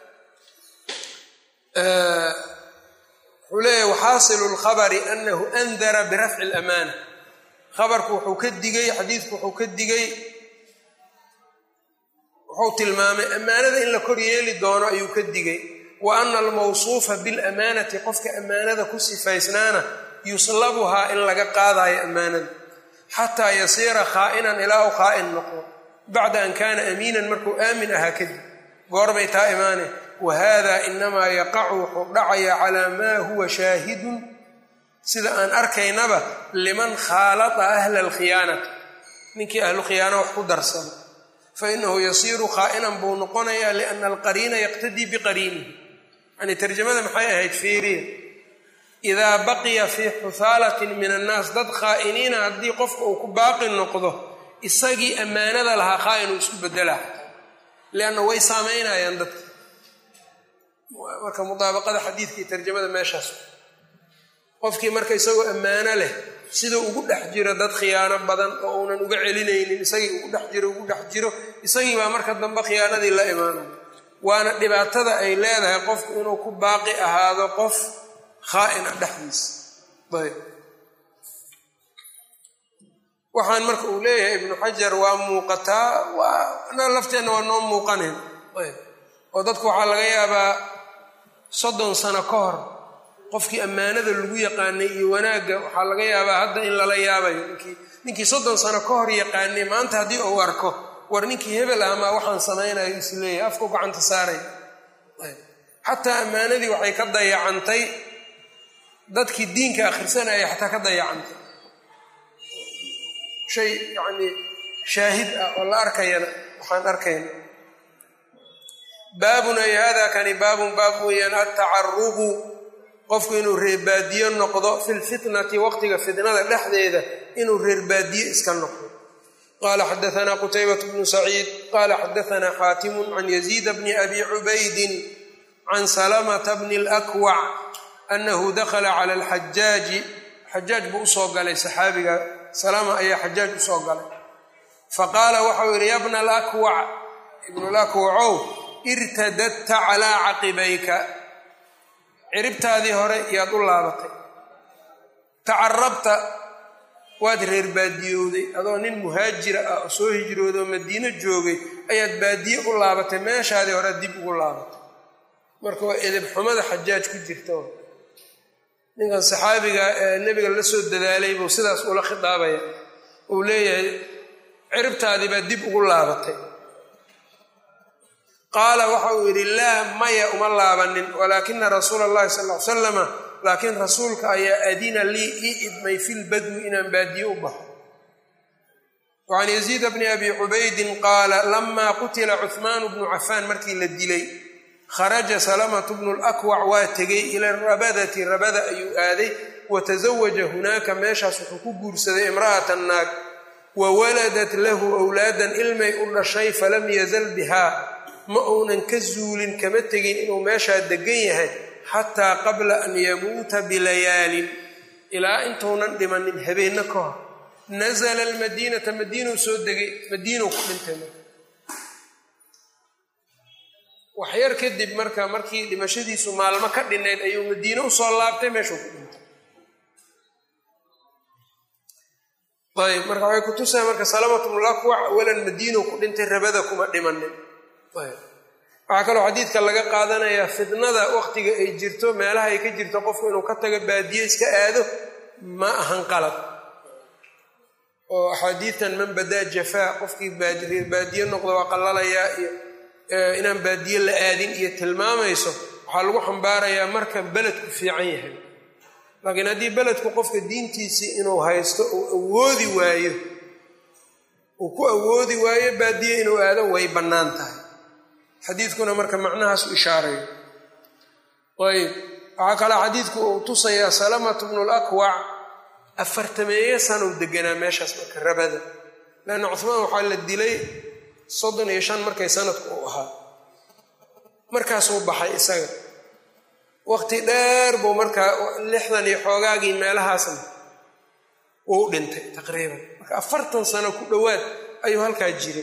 wuxuu leeyahay waxaasilu lkhabari anahu andara birafci lamaana khabarku wuxuu ka digay xadiidku wuxuu ka digay wuxuu tilmaamay ammaanada in la kor yeeli doono ayuu ka digay wa ana almawsuufa bilamaanati qofka ammaanada ku sifaysnaana yuslabuhaa in laga qaadayo ammaanada xataa yasiira khaa'inan ilaa u khaa'in noqdo bacda an kaana amiinan markuu aamin ahaa kadib goorbay taa imaane wa hada inamaa yaqacu wuxuu dhacayaa calaa maa huwa shaahidun sida aan arkaynaba liman khaalata ahla alkhiyaanati ninkii ahlu khiyaana wax ku darsada fainahu yasiiru khaa'inan buu noqonayaa liana alqariina yaqtadii biqariinihi yani tarjamada maxay ahayd fiiriya idaa baqiya fii xuhaalatin min annaas dad khaa'iniina haddii qofka uu ku baaqi noqdo isagii ammaanada lahaa khaa'in uu isku bedelaa lianna way saamaynayaan dadka marka mudaabaqada xadiidka iyo tarjamada meeshaas qofkii marka isagoo ammaano leh siduu ugu dhex jiro dad khiyaano badan oo uunan uga celinaynin isagii ugu dhex jiro ugu dhex jiro isagii baa marka dambe khiyaanadii la imaanaya waana dhibaatada ay leedahay qofku inuu ku baaqi ahaado qof khaa'ina dhexdiisa ayb waxaan marka uu leeyahay ibnu xajar waa muuqataa waa lafteenna waa noo muuqanayn ayb oo dadku waxaa laga yaabaa soddon sano ka hor qofkii ammaanada lagu yaqaanay iyo wanaagga waxaa laga yaabaa hadda in lala yaabayo ninkii ninkii soddon sano ka hor yaqaanay maanta haddii uu arko war ninkii hebel ahmaa waxaan samaynayo isleeyahay afku gacanta saaray xataa ammaanadii waxay ka dayacantay dadkii diinka akhrisanaya xataa ka dayacantay shay yacnii shaahid ah oo la arkayana waxaan arkayna baabun ay hada kani baabun baab weeyaan altacaruqu qofku inuu reerbaadiyo noqdo fi lfitnati waqtiga fitnada dhexdeeda inuu reerbaadiye iska noqdo qala xadaana qutaybat bnu saciid qala xadaana xaatimu can yaziida bni abi cubaydin can salamata bni اlakwac anahu dakla cala alxajaaji xajaaj buu usoo galay saxaabiga salama ayaa xajaaj usoo galay faqaala waxau yidhi ya bna alakwac ibnu lakwacow irtadadta calaa caqibayka ciribtaadii hore yaad u laabatay tacarabta waad reer baadiyowday adoo nin muhaajira ah oo soo hijrooday oo madiino joogay ayaad baadiye u laabatay meeshaadii hore dib ugu laabatay marka waa edeb xumada xajaaj ku jirta ninkan saxaabiga ee nebiga la soo dadaalay buu sidaas ula khitaabaya uu leeyahay ciribtaadii baad dib ugu laabatay qaala waxa uu yidhi laa maya uma laabanin walaakina rasuula allahi sal l salama laakiin rasuulka ayaa adina lii ii idmay fi lbadwi inaan baadiye u baxo wacan yaziida bni abi cubaydin qaala lamaa qutila cuhmaanu bnu cafaan markii la dilay kharaja salamatu bnu lakwac waa tegay ila rabadati rabada ayuu aaday wa tasawaja hunaaka meeshaas wuxuu ku guursaday imra'atan naag wa waladat lahu wlaadan ilmay u dhashay falam yazal bihaa ma uunan ka zuulin kama tegin inuu meeshaa degan yahay xataa qabla an yamuuta bilayaalin ilaa intuunan dhimanin habeenno ka hor nasala almadiinata madiinuu soo degay madiinuu ku dhintay waxyar kadib marka markii dhimashadiisu maalmo ka dhinayd ayuu madiine usoo laabtay meeshuu ku dhintay ayb marka waxay kutusaa marka salamatulakwac walan madiinuu ku dhintay rabada kuma dhimanin waxaa kaloo xadiidka laga qaadanayaa fitnada waqtiga ay jirto meelaha ay ka jirto qofku inuu ka tago baadiye iska aado ma ahan qalad oo axaadiitan man badaa jafaa qofkii reer baadiye noqdo waa qallalayaa iyo inaan baadiye la aadin iyo tilmaamayso waxaa lagu xambaarayaa marka beledku fiican yahay laakiin haddii beledku qofka diintiisii inuu haysto uu awoodi waayo uu ku awoodi waayo baadiye inuu aado way bannaan tahay xadiidkuna marka macnahaas u ishaarayo ayb waxaa kaloo xadiidku uu tusayaa salamatu bnu lakwac afartameeye sanow deganaa meeshaas marka rabada leanna cuhmaan waxaa la dilay soddon iyo shan markay sanadku uu ahaa markaasuu baxay isaga waqti dheer buu markaa lixdan iyo xoogaagii meelahaasna wuu dhintay taqriiban marka afartan sano ku dhowaad ayuu halkaa jiray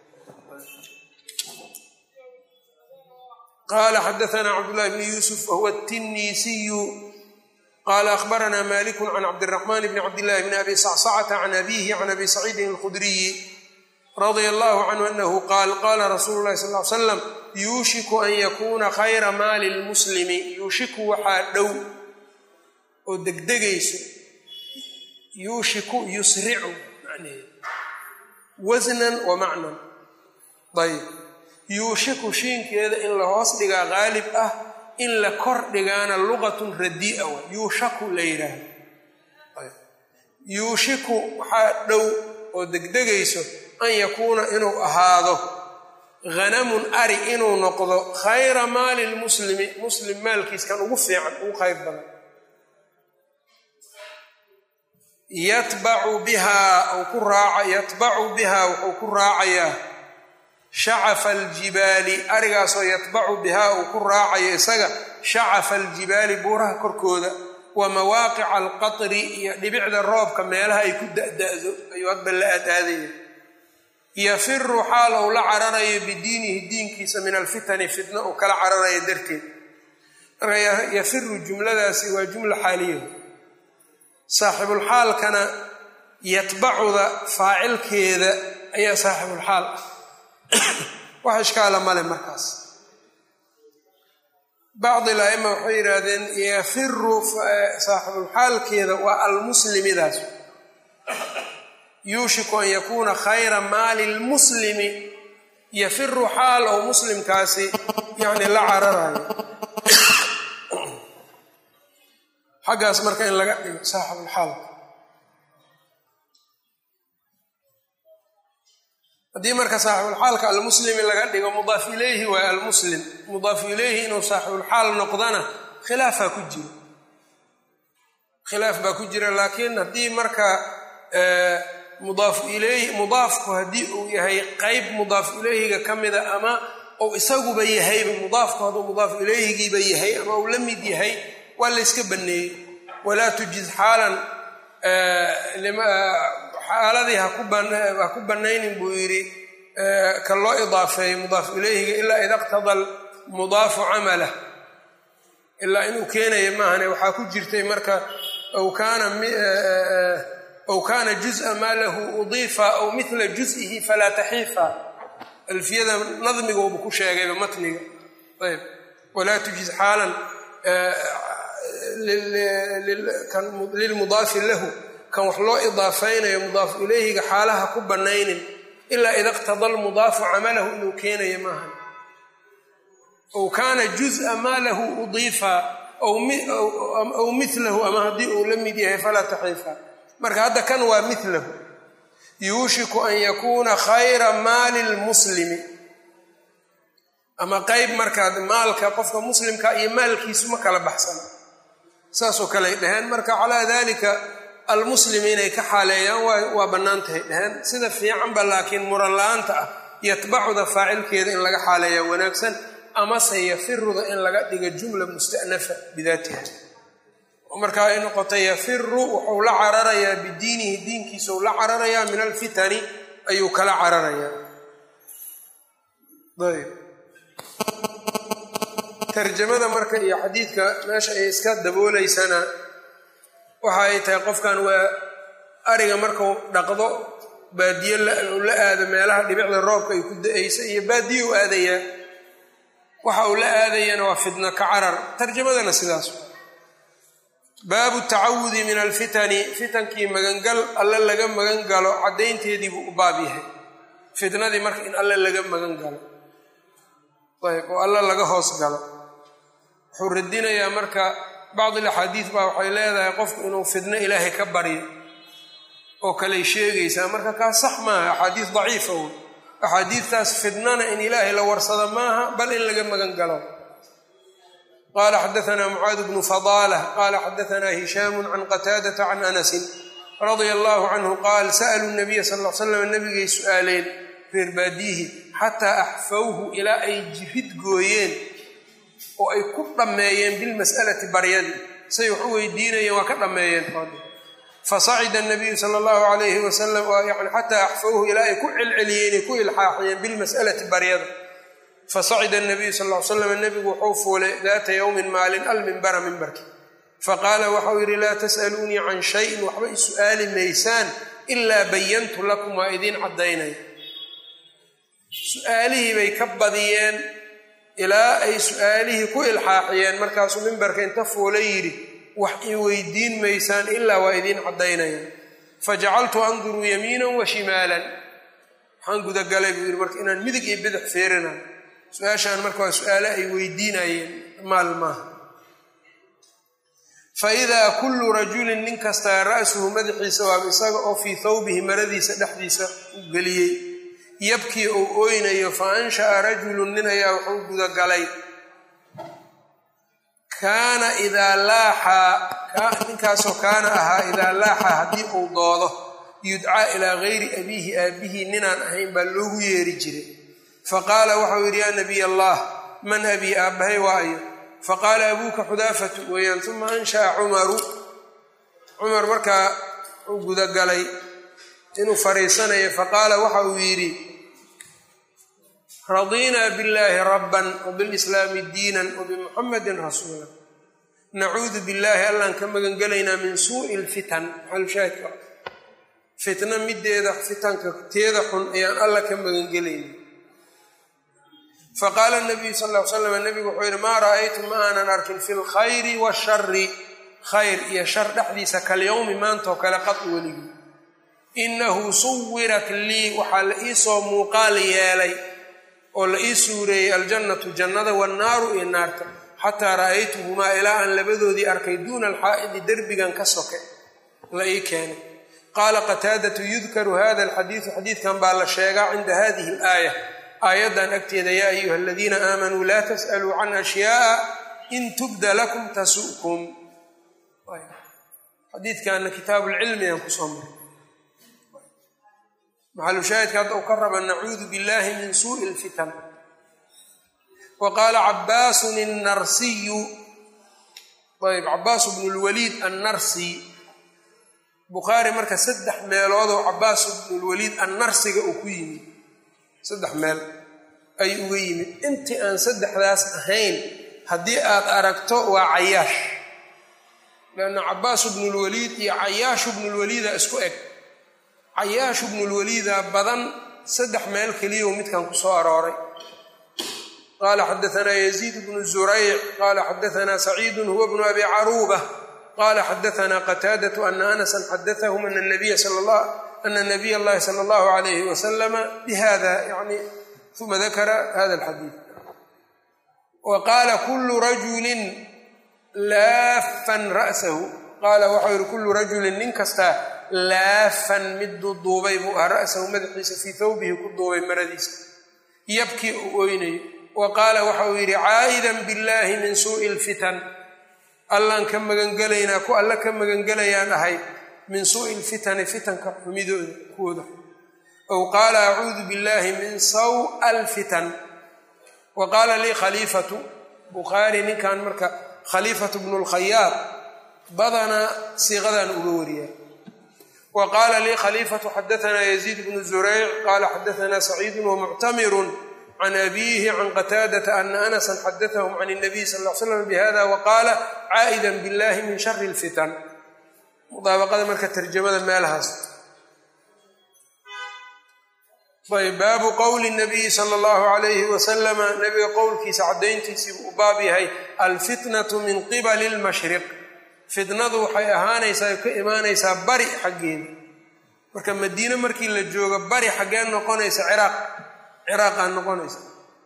qala xadaana cabdullahi bni yuusuf wahuwa tinisiyu qala akhbarana maliku can cabdiraxman bni cabdillahi bni abi sacsacata can abihi can abi saciidin alkhudriyi radia allahu canhu anahu qaal qala rasulu llahi sal l slam yuushiku an yakuuna khayra maali lmuslimi yuushiku waxaa dhow oo degdegayso yuushiku yusricu wasnan wa macnan ayb yuushiku shiinkeeda in la hoos dhigaa qaalib ah in la kor dhigaana luqatun radii'a wa yuushaku la yidhaahdo yuushiku waxaa dhow oo degdegayso an yakuuna inuu ahaado hanamun ari inuu noqdo khayra maali lmuslimi muslim maalkiis kan ugu fiican ugu khayr badan yatbacu bihaa ku raaca yatbacu bihaa wuxuu ku raacayaa shacafa aljibaali arigaasoo yatbacu bihaa uu ku raacayo isaga shacafa aljibaali buuraha korkooda wa mawaaqica alqatri iyo dhibicda roobka meelaha ay ku da'da'do ayuu hadba la aadaadaya yafiru xaal ou la cararayo bidiinihi diinkiisa min alfitani fitna uu kala cararayo darteed marka yafiru jumladaasi waa jumla xaaliya saaxibulxaalkana yatbacuda faacilkeeda ayaa saaxibulxaal ah wax ishkaala male markaas bacdi laima waxay yidhaahdeen yafiru saaxibulxaalkeeda waa almuslimidaas yuushiku an yakuuna khayra maali lmuslimi yafiru xaal ou muslimkaasi yani la cararayo xaggaas marka in laga dhigo saaxibulxaalka haddii marka saaxibulxaalka almuslimi laga dhigo mudaaf ilayhi waa almuslim mudaaf ilayhi inuu saaxibulxaal noqdana khilaafaa ku jiro khilaaf baa ku jira laakiin haddii marka mudaaf ilayhi mudaafku haddii uu yahay qeyb mudaaf ilayhiga ka mida ama ou isaguba yahayba mudaafku hadduu mudaaf ilayhigiiba yahay ama uu la mid yahay waa layska baneeyey walaa tujiz xaalan xaaladii ha ku banaynin buu yidhi ka loo idaafeeyo mudaaf ilayhiga ilaa ida qtada mudaafu camalah ilaa inuu keenaya maahane waxaa ku jirtay marka aw kaana aw kaana juز'a maa lahu udiifa aw mila juز'ihi falaa taxiifa alfiyada nadmigoobu ku sheegayba matniga ayb walaa tujiz xaalan lilmudaafi lahu kan wax loo idaafaynayo mudaaf ilayhiga xaalaha ku banaynin ilaa ida qtada lmudaafu camalahu inuu keenayo maaha aw kaana juز'a maa lahu udiifa aw milahu ama haddii uu la mid yahay falaa taxiifa marka hadda kan waa milahu yuushiku an yakuuna khayra maali lmuslimi ama qeyb markaa maalka qofka muslimka iyo maalkiisu ma kala baxsana saasoo kale ay dhaheen marka calaa dalika almuslim inay ka xaaleeyaan waa bannaan tahay dhaheen sida fiicanba laakiin muran la-aanta ah yatbacuda faacilkeeda in laga xaaleeyaa wanaagsan amase yafiruda in laga dhiga jumla musta'nafa bidaatiha oo markaa ay noqotay yafiru wuxuu la cararayaa bidiinihi diinkiisau la cararayaa min alfitani ayuu kala cararayaa ayb tarjamada marka iyo xadiidka meesha ay iska dabooleysana waxa ay tahay qofkan waa ariga markuu dhaqdo baadiye la aado meelaha dhibicda roobka ay ku da-aysa iyo baadiye u aadayaa waxa uu la aadayana waa fidno ka carar tarjamadana sidaas baabu tacawudi min alfitani fitankii magangal alle laga magan galo caddaynteedii buu u baab yahay fitnadii marka in alle laga magan galo ayb oo alle laga hoos galo wuxuu radinayaa marka bacdil axaadiis baa waxay leedahay qofku inuu fidno ilaahay ka baryo oo kaley sheegaysaa marka kaas sax maaha axaadiis daciifa wey axaadiistaas fidnana in ilaahay la warsado maaha bal in laga magan galo qala xadaana mucaad bnu fadaalah qala xadaana hishaamu can qataadata can anasin radia allahu canhu qaal sa'luu nabiya sal l slam nabigay su'aaleen reer baadiyihi xataa axfawhu ilaa ay jirid gooyeen oo ay ku dhammeeyeen bilmas'alati baryadii say wax u weydiinayeen waa ka dhammeeyeen fasacida nabiyu sala allahu alayhi wasalam yani xataa axfawhu ilaa ay ku celceliyeen ay ku ilxaaxiyeen bilmas'alati baryada fasacida nabiyu sal l slam nebigu wuxuu fuulay daata yowmin maalin alminbara mimbarki faqaala waxau yidhi laa tas'aluunii can shayin waxba i su'aali maysaan ilaa bayantu lakum waa idiin caddaynaya su-aalihii bay ka badiyeen ilaa ay su-aalihii ku ilxaaxiyeen markaasuu mimbarka inta fuula yidhi wax i weydiin maysaan ilaa waa idiin caddaynaya fajacaltu anduruu yamiinan wa shimaalan waxaan gudagalay buu yidhi marka inaan midig iyo bidix feerinayo su-aashaan marka waa su-aale ay weydiinayeen maal maaha fa idaa kullu rajulin nin kastaa ra'suhu madaxiisa waaba isaga oo fii thawbihi maradiisa dhexdiisa u geliyey yabkii uu ooynayo fa ansha'a rajulun nin ayaa wuxuu gudagalay kaana idaa laaxaa ninkaasoo kaana ahaa idaa laaxaa haddii uu doodo yudcaa ilaa gayri abiihi aabihii ninaan ahayn baa loogu yeeri jiray faqaala waxau yidhi yaa nabiy allah man abii aabbahay waayo faqaala abuuka xudaafatu weeyaan uma ansha'a cumaru cumar markaa uu gudagalay inuu fariisanayo faqaala waxa uu yidhi radiinaa billaahi rabban wabilslaami diinan wabimuxamadin rasuula nacuudu billaahi allaan ka magangelaynaa min suu'i lfitan maxalushaahidka fitna mideeda fitanka teeda xun ayaan alla ka magangelayna faqaala nabiyu sal ll ly slam nabigu wuxuu yidhi maa ra'aytu ma aanan arkin fi lkhayri washari khayr iyo shar dhexdiisa kalyowmi maantaoo kale qad weligii inahu suwirat lii waxaa la iisoo muuqaal yeelay oo la ii suureeyey aljannatu jannada wannaaru iyo naarta xataa ra'aytuhumaa ilaa aan labadoodii arkay duuna alxaa'idi derbigan ka soke la ii keenay qaala qataadatu yudkaru hada alxadiidu xadiidkan baa la sheegaa cinda hadihi alaaya aayaddan agteeda yaa ayuha aladiina aamanuu laa tas'aluu can ashyaaa in tubda lakum tasu'kum xadiidkanna kitaabuulcilmi aan kusoo maray maxalushaahidka hadda uu ka raba nacuudu billahi min suu'i lfitan wa qaala cabaasun annarsiyu ayb cabaasu bnu lwaliid annarsi bukhaari marka saddex meeloodoo cabaas bnulwaliid annarsiga uu ku yimid saddex meel ayuu uga yimid intii aan saddexdaas ahayn haddii aad aragto waa cayaash leanna cabaasu bnulwaliid iyo cayaashu bnulwaliida isku eg cayaashu bnulwaliida badan saddex meel keliya uu midkan ku soo arooray qaala xadaanaa yaziid bnu zurayc qaala xadaanaa saciidun huwa bnu abi caruuba qala xadaanaa qataadatu ana anasan xadaahum ana nabiya allahi sala allahu alayhi wasalama bihada yani uma dakara hada alxadiid wa qaala kulu rajulin laafan ra'sahu qaala waxau yihi kulu rajulin nin kastaa laafan mid duuduubay buu ahaa ra'sahu madaxiisa fii thawbihi ku duubay maradiisa yabkii uu oynayo wa qaala waxa uu yidhi caa'idan billahi min suu'i lfitan allaan ka magangelaynaa ku alla ka magangelayaan ahay min suu'i lfitani fitanka xumidooda kuwooda ow qaala acuudu billahi min sawa alfitan wa qaala lii khaliifatu bukhaari ninkan marka khaliifatu bnu lkhayaad badanaa siiqadan uga wariyaa wa qaala lii khaliifatu xadaanaa yaziid bnu zurayc qaala xadaanaa saciidun wamuctamirun can abiihi can qataadata ana anasan xadaahum can nabiy sal l slam bihada waqaala caa'idan billahi min shari lfitan mudaabaqada marka tarjamada meelahaas ayb baabu qowli nabiyi sala allahu alayhi wasalama nabiga qowlkiisa caddayntiisii buu u baab yahay alfitnatu min qibali lmashriq fitnadu waxay ahaanaysaa ay ka imaanaysaa bari xaggeeda marka madiine markii la joogo bari xaggee noqonaysa ciraaq ciraaqaa noqonaysa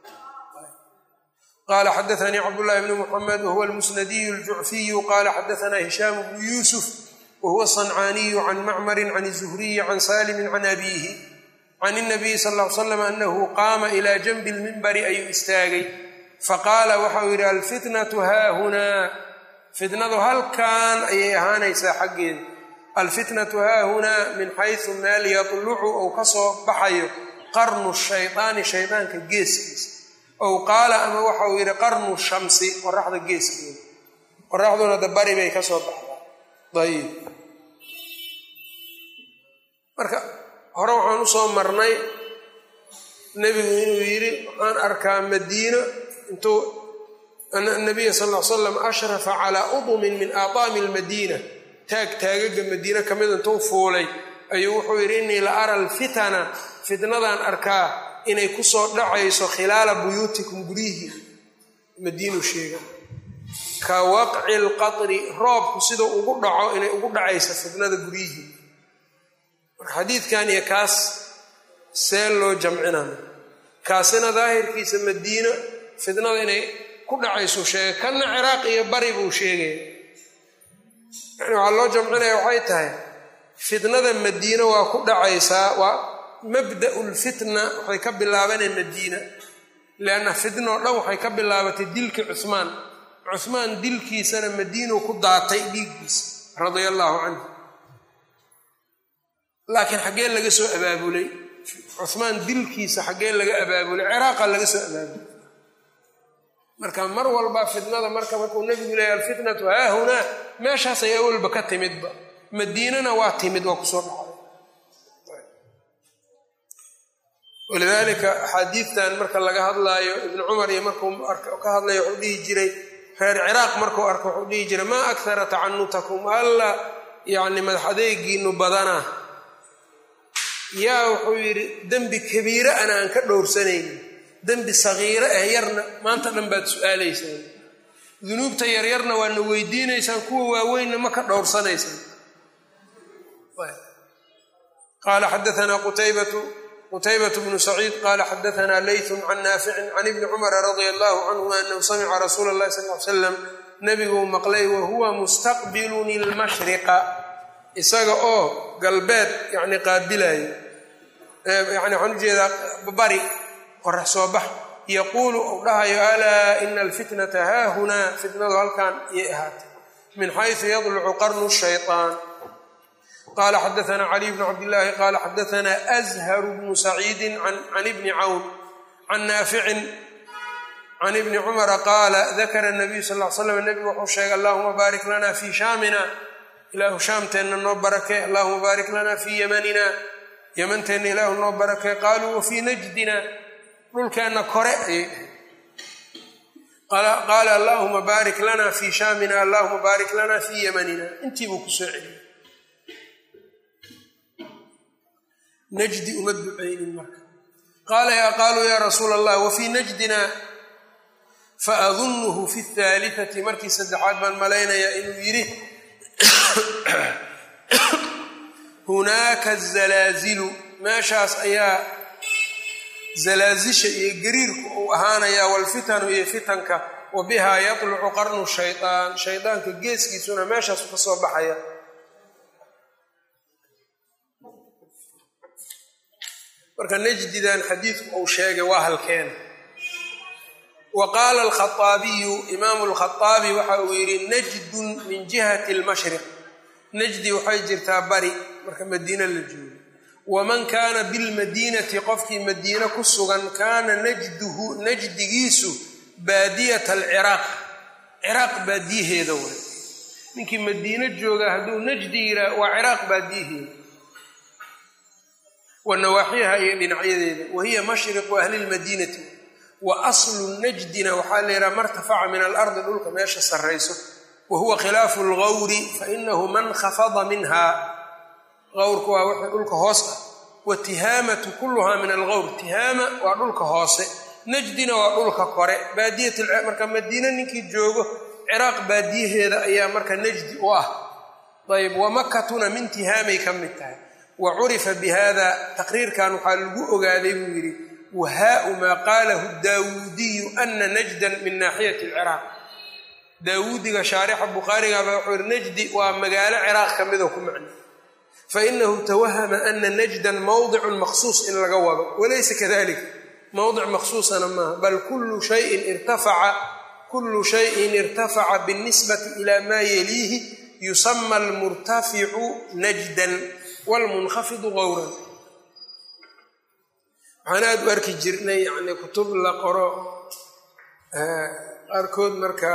qala xadaanii cabdullahi bni muxamed wahuwa almusnadiyu aljucfiyu qala xadaanaa hishaamu bnu yuusuf wahuwa asancaaniyu can macmarin can zuhriyi can salimin can abiihi can inabiyi sal l slam anahu qaama ilaa janbi lmimbari ayuu istaagay faqaala waxau yidhi alfitnatu haahunaa fitnadu halkan ayay ahaanaysaa xaggeeda alfitnatu haahunaa min xaysu meel yadlucu ou ka soo baxayo qarnu shaydaani shaydaanka geeskiisa ow qaala ama waxauu yidhi qarnu shamsi qoraxda geeskeeda qoraxduna da bari bay ka soo baxdaa ayib marka hore waxaan usoo marnay nebigu inuu yidhi waxaan arkaa madiino intuu ana nabiya sal l slam ashrafa calaa udumin min aadaami almadiina taag taagaga madiine ka mid intuu fuulay ayuu wuxuu yidhi innii la ara alfitana fitnadan arkaa inay kusoo dhacayso khilaala buyuutikum guryihii madiinu sheega ka waqci lqatri roobku siduu ugu dhaco inay ugu dhacayso fitnada guryihii marka xadiidkan iyo kaas see loo jamcinana kaasina daahirkiisa madiino fitnada inay ku dhacaysuu sheegay kanna ciraaq iyo bari buu sheegaya yani waxaa loo jamcinaya waxay tahay fitnada madiino waa ku dhacaysaa waa mabda'u lfitna waxay ka bilaabaneen madiina lianna fitna oo dhan waxay ka bilaabatay dilkii cuhmaan cuhmaan dilkiisana madiinuu ku daatay dhiiggiisa radia allaahu canhu laakiin xaggee laga soo abaabulay cuhmaan dilkiisa xaggee laga abaabulay ciraaqa laga soo abaabulay marka mar walba fitnada marka markuu nebigu leeya alfitnatu haahunaa meeshaasay awalba ka timidba madiinana waa timid waa kusoo dhacday walidaalika axaadiidtan marka laga hadlaayo ibnu cumar iyo markuu ka hadlayo wuxuu dhihi jiray reer ciraaq markuu arko wuxuu dhihi jiray maa akthara tacanutakum alla yacni madax adeegiinu badanaa yaa wuxuu yidhi dembi kabiire ana aan ka dhowrsanaynin dembi sagiiro eh yarna maanta dhan baad su-aalaysaan dunuubta yaryarna waadna weydiinaysaan kuwa waaweynna ma ka dhowrsanaysaan qaala xadaanaa qutaybatu qutaybatu bnu saciid qaala xadaanaa leytun can naaficin can ibni cumara radia allahu canhuma anahu samica rasuula اllahi sal l slam nebiguu maqlay wa huwa mustaqbilun ilmashriqa isaga oo galbeed yani qaabilayo yani waxaan ujeedaa bari qorax soo bax yaquulu uu dhahayo alaa ina alfitnata haahunaa fitnadu halkan iyay ahaatay min xaysu yadlucu qarnu shayطaan qala xadaana caliy bnu cabdillaahi qala xadaana azharu bnu saciidi can ibni cawn can naaficin can ibni cumara qaala dakara nabiyu sal l slam nebigu wuxuu sheegay allahuma baarik lana fii shaamina ilaahu shaamteenna noo barakee allahuma baarik lana fii yamanina yamanteenna ilaahu noo barakee qaaluu wa fii najdina dhulkeenna kore ayay dhaheen qaala allahuma baarik lana fii shaamina allahuma baarik lana fii yamanina intii buu ku soo celiyey najdi uma ducaynin marka qaala yaa qaaluu yaa rasuula allah wa fii najdina faadunnuhu fi اhaaliثati markii saddexaad baan malaynayaa inuu yidhi hunaaka zalaazilu meeshaas ayaa zalaazisha iyo gariirku uu ahaanayaa walfitanu iyo fitanka wa bihaa yatlucu qarnu shayطaan shaydaanka geeskiisuna meeshaasu ka soo baxaya marka najdidan xadiidku uu sheegay waa halkeena wa qaala alkhaaabiyu imaamu lkhaaabi waxa uu yidhi najdun min jihati lmashriq najdi waxay jirtaa bari marka madiina la joogo waman kaana bilmadiinati qofkii madiine ku sugan kaana najduhu najdigiisu baadiyata alciraaq ciraaq baadiyaheeda way ninkii madiine jooga hadduu najdi yidhaah waa ciraaq baadiyaheeda wa nawaaxiyaha iyo dhinacyadeeda wa hiya mashriqu ahli lmadiinati wa aslu najdina waxaa la yidhaha martafaca min alardi dhulka meesha sarrayso wa huwa khilaafu lgawri fainahu man khafada minha gawrku waa wixii dhulka hoos ah wa tihaamatu kulluhaa min algawr tihaama waa dhulka hoose najdina waa dhulka kore baadiyatmarka madiine ninkii joogo ciraaq baadiyaheeda ayaa marka najdi u ah ayb wa makatuna min tihaamay ka mid tahay wa curifa bi hada taqriirkan waxaa lagu ogaaday buu yidhi wahaau maa qaalahu daawuudiyu ana najdan min naaxiyati alciraaq daawuudiga shaarixa bukhaarigaba wuxuu yihi najdi waa magaalo ciraaq ka midoo ku macnay fainahu tawahama ana najdan mawdicun maqsuus in laga wado walaysa kadalik mawdic maqsuusana maaha bal kullu shayin irtafaca kullu shayin irtafaca biاlnisbati ila maa yaliihi yusama almurtaficu najdan wlmunkafidu gawran waxaan aada u arki jirnay yani kutub la qoro qaarkood marka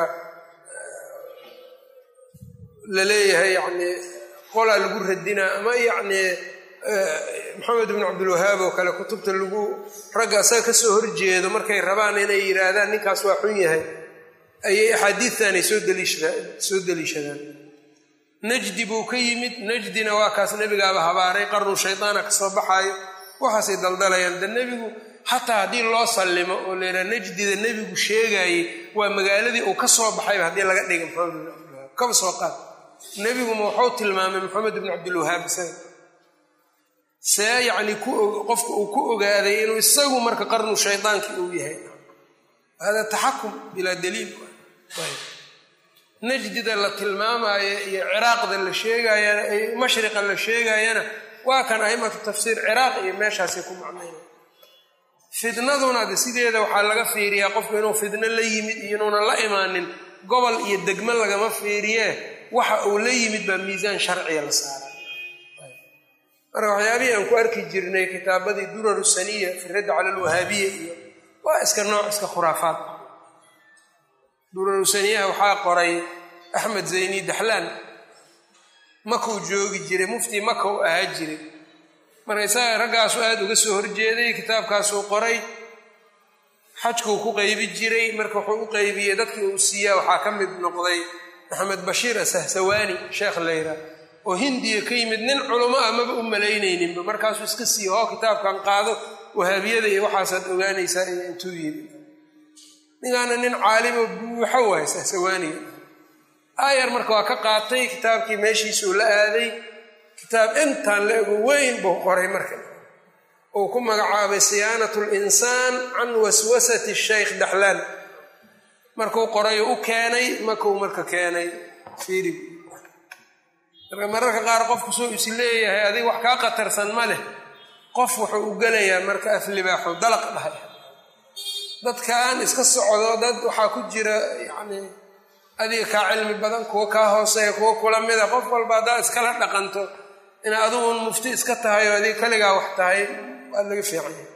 la leeyahay yani qolaa lagu radinaa ama yani maxamed ibn cabdilwahaab oo kale kutubta lagu ragga asaga kasoo horjeedo markay rabaan inay yidhaahdaan ninkaas waa xun yahay ayay axaadiidtan ay soo deliishadaan najdi buu ka yimid najdina waa kaas nebigaaba habaaray qarnu shaydaana ka soo baxaayo waxaasay daldalayaan de nebigu xataa haddii loo sallimo oo la yidhaha najdida nebigu sheegaayey waa magaaladii uu ka soo baxayba haddii laga dhiga maxamed ibn cabdilwahaab kaba soo qaad nebiguma waxuu tilmaamay maxamed ibn cabdilwahaab isaga see yacni qofka uu ku ogaaday inuu isagu marka qarnu shaydaankii uu yahay hada taxakum bilaa daliil najdida la tilmaamaayo iyo ciraaqda la sheegayana mashriqa la sheegayana waa kan aimatu tafsiir ciraaq iyo meeshaasay ku macnayna fitnaduna de sideeda waxaa laga fiiriyaa qofku inuu fitno la yimid iyo inuuna la imaanin gobol iyo degmo lagama fiiriyee waxa uu la yimid baa miisaan sharciga la saaray marka waxyaabihii aan ku arki jirnay kitaabadii duraru saniya fi radd cala alwahaabiya iyo waa iska nooc iska khuraafaad duraru saniyaha waxaa qoray axmed zayni daxlaan makuu joogi jiray muftii maka u ahaa jiray marka isaga raggaasu aada uga soo horjeeday kitaabkaasuu qoray xajkuu ku qaybi jiray marka wuxuu u qaybiyey dadkii uu siiyaa waxaa ka mid noqday maxamed bashiir asahsawaani sheekh leyra oo hindiya ka yimid nin culamo ah maba u malaynayninba markaasuu iska siiya hoo kitaabkan qaado wahaabiyada iyo waxaasaad ogaanaysaa iyo intuu yimi ninkaana nin caalimo buuxo waay sahsawaaniga aayar marka waa ka qaatay kitaabkii meeshiisuu la aaday kitaab intaan la ego weyn buu qoray marka uu ku magacaabay siyaanat linsaan can waswasati shaykh daxlaan markuu qoray u keenay makuu marka keenay fiirib marka mararka qaar qofku soo is leeyahay adiga wax kaa qatarsan ma leh qof wuxuu u gelayaa marka aflibaaxu dalaq dhahay dadkan iska socdo dad waxaa ku jira yacni adiga kaa cilmi badan kuwa kaa hooseeya kuwa kula mida qof walba haddaad iskala dhaqanto ina adiguun mufti iska tahay oo adiga kaligaa wax tahay waad laga fiicanya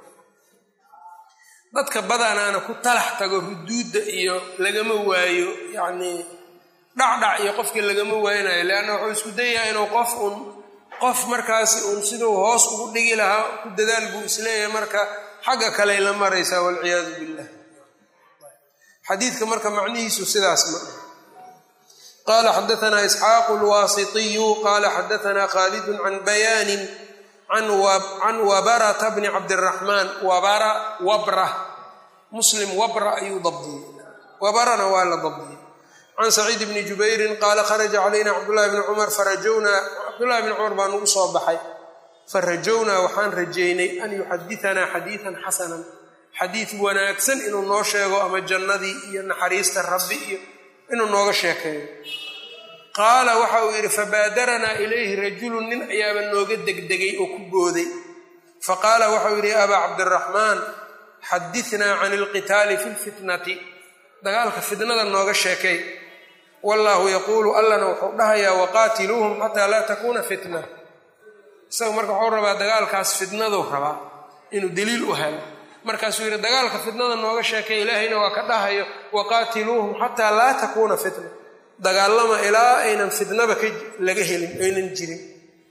dadka badanaana ku talax tago huduudda iyo lagama waayo yacnii dhacdhac iyo qofkii lagama waaynayo leanna wuxuu isku dayahay inuu qof uun qof markaasi uun siduu hoos ugu dhigi lahaa ku dadaal buu isleeyahay marka xagga kaley la maraysaa walciyaadu billah xadiidka marka macnihiisu sidaas ma ah qala xadaanaa isxaaqu lwaasitiyu qala xadaanaa khaalidun can bayaanin can wabarata bni cabdiraxmaan wabara wabra muslim wabra ayuu dabdiyey wabarana waa la dabdiyey can saciid bni jubayrin qaala kharaja calayna cabdullahi bni cumar farajownaa cabdullahi bni cumar baa nagu soo baxay farajownaa waxaan rajaynay an yuxadianaa xadiidan xasanan xadiid wanaagsan inuu noo sheego ama jannadii iyo naxariista rabbi iyo inuu nooga sheekeeyo qaala waxa uu yidhi fabaadaranaa ilayhi rajulun nin ayaaba nooga degdegay oo ku booday faqaala waxauu yidhi abaa cabdiraxmaan xadinaa can ilqitaali fi lfitnati dagaalka fitnada nooga sheekay wallaahu yaquulu allana wuxuu dhahayaa waqaatiluuhum xataa laa takuuna fitna isaga marka wuxuu rabaa dagaalkaas fitnaduu rabaa inuu daliil u helo markaasuu yidhi dagaalka fitnada nooga sheekay ilaahayna waa ka dhahayo waqaatiluuhum xataa laa takuuna fitna dagaalama ilaa aynan fitnaba ka laga helin aynan jirin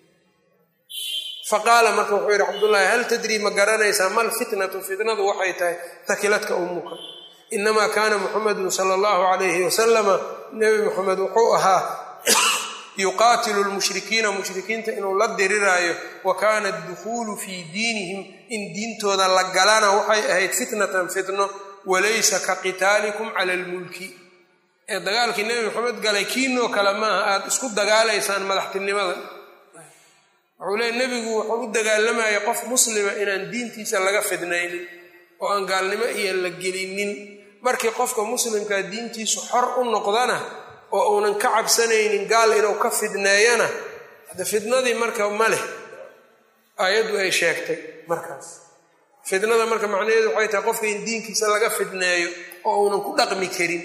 faqaala marka wuxuu yidhi cabdullaahi hal tadrii ma garanaysaa mal fitnatu fitnadu waxay tahay takiladka ummuka inamaa kaana muxamedun sala allahu calayhi wasalama nebi muxamed wuxuu ahaa yuqaatilu lmushrikiina mushrikiinta inuu la diriraayo wa kaana adukhuulu fii diinihim in diintooda la galana waxay ahayd fitnatan fitno walaysa ka qitaalikum cala almulki ee dagaalkii nebi maxamed galay kiinoo kale maaha aada isku dagaalaysaan madaxtinimada wuxuu leey nebigu wuxuu u dagaalamayay qof muslima inaan diintiisa laga fidnaynin oo aan gaalnimo iyo la gelinin markii qofka muslimkaa diintiisu xor u noqdana oo uunan ka cabsanaynin gaal inuu ka fidneeyana hadde fidnadii marka ma leh aayaddu ay sheegtay markaas fidnada marka macnaheedu waxay tahay qofka in diinkiisa laga fidneeyo oo uunan ku dhaqmi karin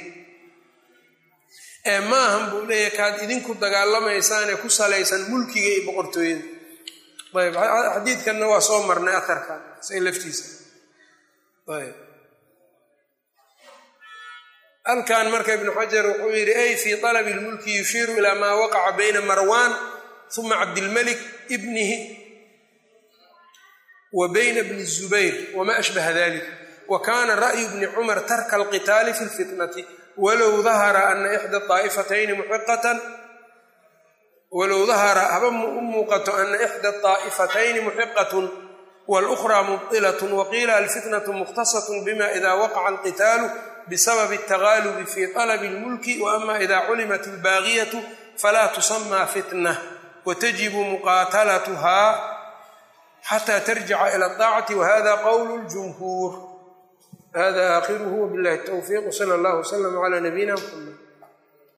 ee maahan buu leeyahay kaad idinku dagaalamaysaanee ku salaysan mulkiga iyo boqortooyada ayb xadiidkanna waa soo marnay aharkan say laftiisa ayb halkan marka ibnu xajar wuxuu yidhi ay fii talabi lmulki yushiiru ilaa maa waqaca bayna marwan uma cabdilmalik ibnihi wa bayna bni zubayr wama ashbaha dalik wa kana ra'yu bni cumar tarka alqitaali fi lfitnati walow dahara ana ixda aa'ifatayni muxiqatan walow dahara haba u muuqato ana ixda aa'ifatayni muxiqatun walukhraa mubtilatun waqiila alfitnatu mukhtasatun bima ida waqaca alqitaalu bsabab اtagaalubi fi طalb اlmulki waama ida culimat اlbaagiyatu falaa tusamaa fitna watajibu muqaatalatuha xataa tarjica ila aacati wahada qowlu ljumhuur hada aakhiruhu wabillahi towfiiq wsala allahu wslama cala nabiyina mxamed